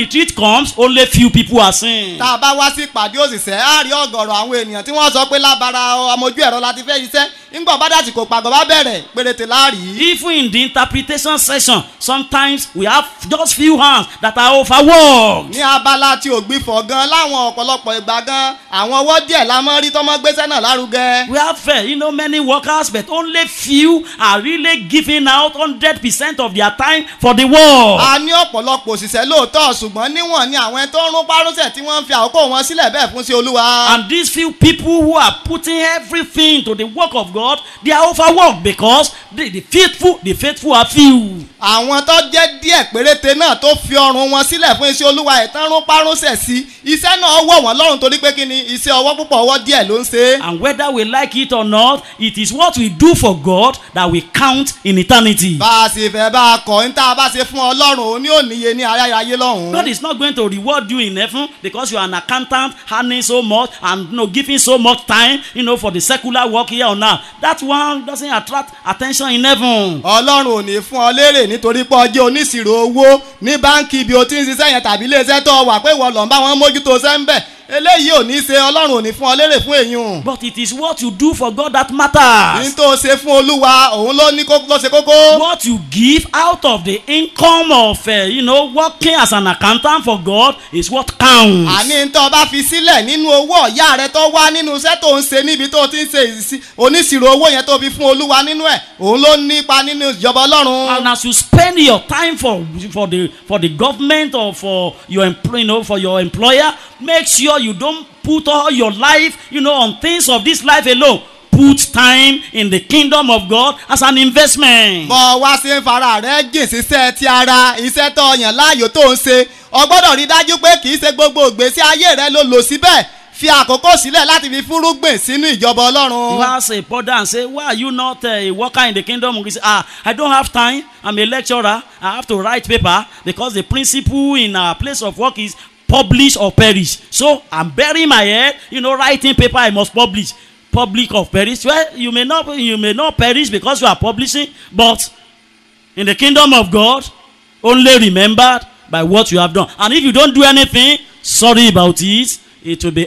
comes, only few people are seen. tá a bá wá sí ìpàdé òṣìṣẹ́ á rí ọ̀gọ̀rọ̀ àwọn ènìyàn tí wọ́n sọ pé lábara ọmọ ojú ẹ̀rọ láti fẹ́ iṣẹ́ ńgbọ̀n bá dàtí kò pàgọ́ bá bẹ̀rẹ̀ péréte láàrí. Even in the interpretation session, sometimes we have just few hands that are overworked. ní abala tí ògbìfọ̀ gan láwọn ọ̀pọ̀lọpọ̀ ìgbà gan àwọn ọwọ́ díẹ̀ la mọ́ rí tọ́mọ́ gbéṣẹ́ náà lárugẹ. We have, uh, you know, many workers, but only few are really giving out 100% of their time for the work. a ní ọ̀pọ̀lọpọ̀ òṣìṣẹ́ lóòótọ́ ṣùgbọ́n níwọ̀n ni àwọn ẹni tó ń rún párúnṣẹ̀ tí wọ́n ń fi àkókò wọn sílẹ̀ bẹ́ẹ̀ fún sí olúwa. And these few people who are putting everything to the work of God, they are overworked because the, the faithful, the faithful are few. àwọn tó jẹ́ díẹ̀ péréte náà tó fi ọrùn wọn sílẹ̀ fún iṣẹ́ olúwa ìtàn rún párúnṣẹ̀ sí iṣẹ́ náà wọ̀ wọ́n lọ́rùn torí pé kí ni iṣẹ́ ọwọ́ púpọ̀ ọwọ́ díẹ̀ ló ń ṣe é. And whether we like it or not, it is what we do for God that we count in eternity. bá a sì fẹ́ bá a kọ̀ ń tá a bá ṣe fún ọlọ́run òun ní òníye ní aráyáyé lọ́hùn-ún. God is not going to reward you in heaven because you are an accountant earning so much and you know, giving so much time you know, for the secular work here on earth. That one doesn't attract attention in heaven. ọlọ́run ò ní fún ọ lérè nítorí pé ọjọ́ oníṣirò owó ní báńkì ibi o ti ń ṣiṣẹ́ yẹn tàbí iléeṣẹ́ tó wà pé ìwọ lọ́n bá wọn mójútó sẹ́ńbẹ̀ eléyìí ò ní ṣe ọlọ́run ò ní fún ọ lérè fún èyún. But it is what you do for God that matters. ní tó ṣe fún olúwa òun ló ní kó- ló ṣe kókó. What you give out of the income of, uh, you know, working as an accountant for God is what counts. àní tó bá fi sílẹ̀ nínú owó ọ̀yá rẹ tó wá nínú iṣẹ́ tó ń ṣe níbi tó ti ń ṣe ìsí- oníṣirò owó yẹn tó fi fún olúwa nínú ẹ̀ òun ló nípa nínú ìjọba ọlọ́run. And as you spend your time for for the for the government or for your employ, you know, for your employer, make sure you don't put all your life, you know, on things of this life alone. Put time in the kingdom of God as an investment. bọ́ wá sí ń fara rẹ̀ jìn síṣẹ́ ti ara iṣẹ́ tó yàn láàyò tó ń ṣe o gbọ́dọ̀ rí dájú pé kì í ṣe gbogbo ìgbésí ayé rẹ ló lò síbẹ̀ fi àkókò sílẹ̀ láti fi fúrúgbìn sínú ìjọba You ọlọ́run. ask a brother and say, Why are you not uh, a worker in the kingdom? He say, Ah, I don't have time. I'm a lecturer. I have to write paper because the principle in our place of work is publish or perish. So I'm burying my head, you know, writing paper I must publish. Public or perish. Well, you may not you may not perish because you are publishing, but in the kingdom of God, only remembered by what you have done. And if you don't do anything, sorry about it. It will be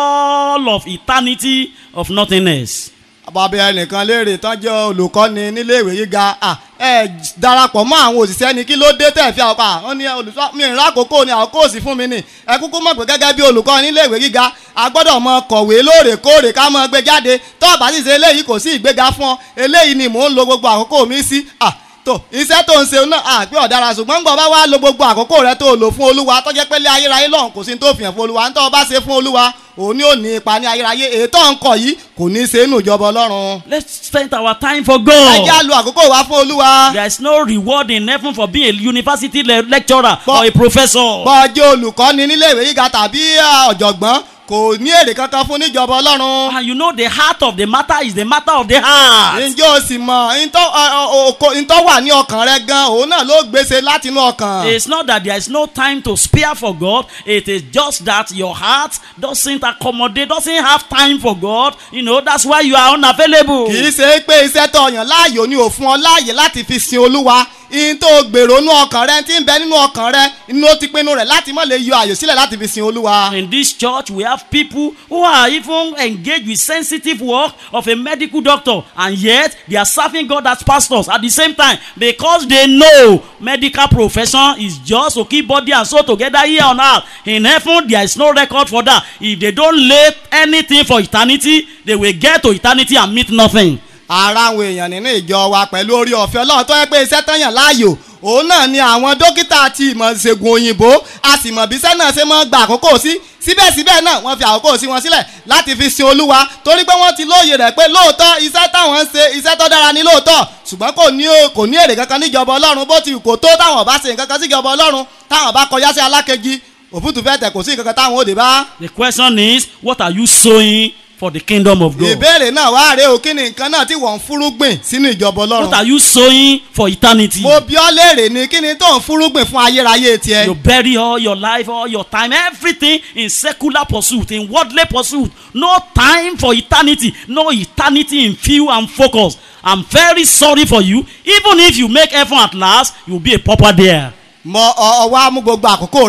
all of eternity of nothingness. bàbá ẹnìkan léèrè tán jẹ́ olùkọ́ni níléèwé gíga à, ẹ darapọ̀ mọ́ àwọn òṣìṣẹ́ ni kí ló dé tẹ̀ fi àwọn àwọn ní olùsọ mi ìrìn àkókò ni àkókò sí fún mi ni ẹ kúkú mọ̀ pé gẹ́gẹ́ bí olùkọ́ni níléèwé gíga a gbọ́dọ̀ mọ kọ̀wé lóòrèkóòrè ká mọ gbé jáde tó bá sì ṣe eléyìí kò sí ìgbéga fún ọ eléyìí ni mò ń lo gbogbo àkókò mi sí à tó iṣẹ́ tó ń ṣe náà àpé ọ̀daràn ṣùgbọ́n gbọ́ bá wá lo gbogbo àkókò rẹ tó lò fún olúwa tó jẹ́ pé lé ayérayé lọ́hùn kò sí ní tó fìyàn fún olúwa ní tó bá ṣe fún olúwa òun ni ò ní ipa ní ayérayé ètò ọ̀nkọ̀ yìí kò ní í ṣe inú ìjọba ọlọ́run. Let's spend our time for ẹ God. jẹ́ á lo àkókò wa fún olúwa. There is no reward in heaven for being a university le- lecturer But- or a professor. bọ́ọ̀jẹ́ olùkọ́ni níléèwé gíga tàbí ah, ọ̀jọ̀gbọ́n kò ní èrè kankan fún níjọba ọlọ́run. And you know the heart of the matter is the matter of the heart. ǹjẹ́ o sì mọ̀ ntọ́ ọ- ọ- oko- ntọ́ wà ní ọkàn rẹ gan òun náà ló gbèsè láti inú ọkàn. It's not that there is no time to spare for God. It is just that your heart doesn't accommodate, doesn't have time for God. You know, that's why you are unavailable. kì í ṣe pé iṣẹ́ tó yàn láàyò ni ò fún ọ láàyè láti fi sin olúwa ihun tó gbèrò nú ọkàn rẹ tí ń bẹ nínú ọkàn rẹ inú ó ti pinnu rẹ láti má lè yọ àyè sílẹ̀ láti fi sin olúwa. In this church, we have people who are even engaged with sensitive work of a medical doctor, and yet they are serving God as pastors at the same time because they know medical profession is just to keep body and soul together here on earth. In heaven, there is no record for that. If they don't lay anything for eternity, they will get to eternity and meet nothing. ara àwọn èèyàn nínú ìjọ wa pẹ̀lú orí ọ̀fẹ́ ọlọ́run tó yẹ pé iṣẹ́ tán yàn láàyò òun náà ni àwọn dókítà àti ìmọ̀ ìṣègùn òyìnbó a sì mọ̀ bí iṣẹ́ náà ṣe máa gba àkókò sí síbẹ̀síbẹ̀ náà wọ́n fi àkókò sí wọn sílẹ̀ láti fi sin olúwa torí pé wọ́n ti lóye rẹ̀ pé lóòótọ́ iṣẹ́ táwọn ń ṣe iṣẹ́ tó dára ní lóòótọ́ ṣùgbọ́n kò ní kò ní èrè kankan níjọba ọlọ́run bó ti kò tó táwọn bá ṣe nǹkan kan síjọba ọlọ́run táwọn bá kọjá sí alákejì òfútù fẹ́ tẹ̀ kò sí nǹkan kan táwọn ò dé bá. The question is, what are you sowing for the kingdom of God? ìbéèrè náà wá rèé o kí ni nǹkan náà tí wọ́n ń fúrúgbìn sínú ìjọba What ọlọ́run. are you sowing for eternity? mo bí ọ léèrè ni kí ni tó ń fúrúgbìn fún ayérayé tiẹ̀. You bury all your life, all your time, everything in secular pursuit, in worldly pursuit. No time for eternity. No eternity in view and focus. I'm very sorry for you. Even if you make heaven at last, you'll be a pauper there. mọ ọ ọwọ́ á mú gbogbo àkókò rẹ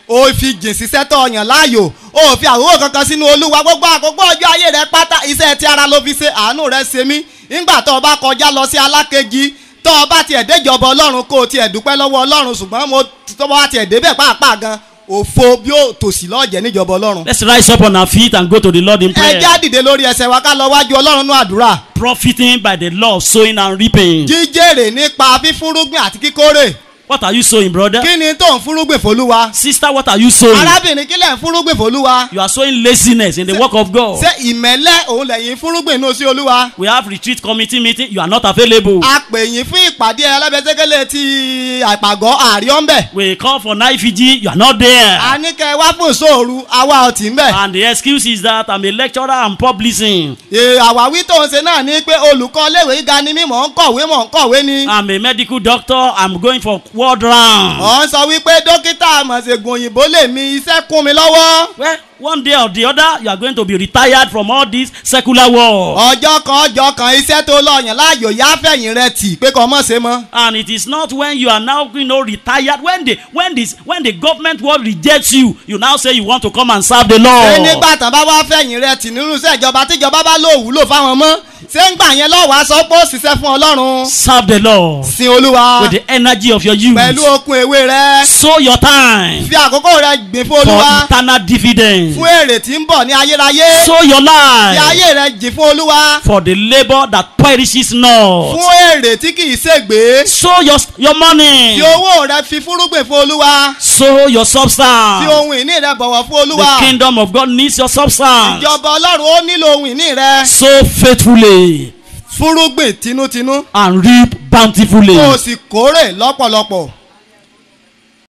o fi jìn síṣẹ́ tó ọyàn láàyò o fi àwòrán kankan sínú olúwa gbogbo àkókò ọjọ́ ayé rẹ pátá iṣẹ́ ti ara ló fi ṣe àánú rẹ ṣe mí nígbà tó o bá kọjá lọ sí alákejì tó o bá tiẹ̀ déjọba ọlọ́run kó o tiẹ̀ dúpẹ́ lọ́wọ́ ọlọ́run ṣùgbọ́n mo tó bá tiẹ̀ débẹ̀ pàápàá gan òfo bí ó tòsí lọ́ọ̀jẹ̀ níjọba ọlọ́run. Let's rise up on our feet and go to the Lord in ẹ prayer. já dìde lórí ẹsẹ̀ wa ká lọ wájú ọlọ́run ní àdúrà. Profiting by the law of sowing and reaping. jíjèrè nípa fífúnrúgbìn àti kíkórè What are you sowing, brother? kí ni tó ń fúnrúgbìn fólúwa. Sister, what are you sowing? arábìnrin kí lẹ̀ ń fúnrúgbìn fólúwa. You are sowing laziness in the work of God. ṣé ìmẹ́lẹ́ òun lẹ́yìn fúnrúgbìn inú sí olúwa. We have retreat committee meeting. You are not available. a pè yín fún ìpàdé ẹlẹ́bẹ̀ẹ́sẹ́kẹ́lẹ́ ti àpàgọ́ àríọ́mbẹ̀. We call for night vigil. You are not there. a ní kẹ́ ẹ wá fún ìṣòro àwa ọtí ń bẹ̀. And the excuse is that I'm a lecturer and publishing. Ee, àwáwí tó ń ṣe náà ni pé olùkọ́ iléèwé gíga ni mí mò ń kọ̀wé mò ń kọ̀wé ni. I'm a medical doctor. I'm going for world round. ọ̀ ń sọ wípé dókítà àmọ̀ṣègùn òyìnbó lè mi iṣẹ́ kún mi lọ́wọ́. Well, one day or the other, you are going to be retired from all this secular work. ọjọ́ kan ọjọ́ kan iṣẹ́ tó lọ́ọ̀yàn láàyò yá fẹ̀yìn rẹ tì pé kò mọ̀ ṣe mọ́. And it is not when you are now, you know, retired. When the when this when the government world rejects you, you now say you want to come and serve the ṣé Lord. nígbà tán bá wá fẹ̀yìn rẹ tì nínú iṣẹ́ ìjọba tíjọba bá lò wúlò fáwọn mọ́ ṣé ń gbà yẹn lọ́wọ́ aṣọ pé ó ṣiṣẹ́ fún ọlọ́run. Serve the Lord sin olúwa with the energy of your youth. pẹ̀lú okun ewé rẹ Sow your time fi àkókò rẹ gbìn fún for olúwa eternal dividend. fún èrè tí ń bọ̀ ní ayérayé Sow your fi life ayé rẹ jìn fún olúwa for the labour that perishes not. fún èrè tí kì í ṣègbé Sow your your money. fi owó rẹ fi fúrúgbìn fún olúwa Sow your fi substance. ohun ìní rẹ bọ̀wọ̀ fún The olúwa kingdom of God needs your substance. ìjọba ọlọ́run ó nílò ohun ìní rẹ Sow faithfully fúrúgbìn tinútinú and reap bountifully. kó o sì kórè lọ́pọ̀lọpọ̀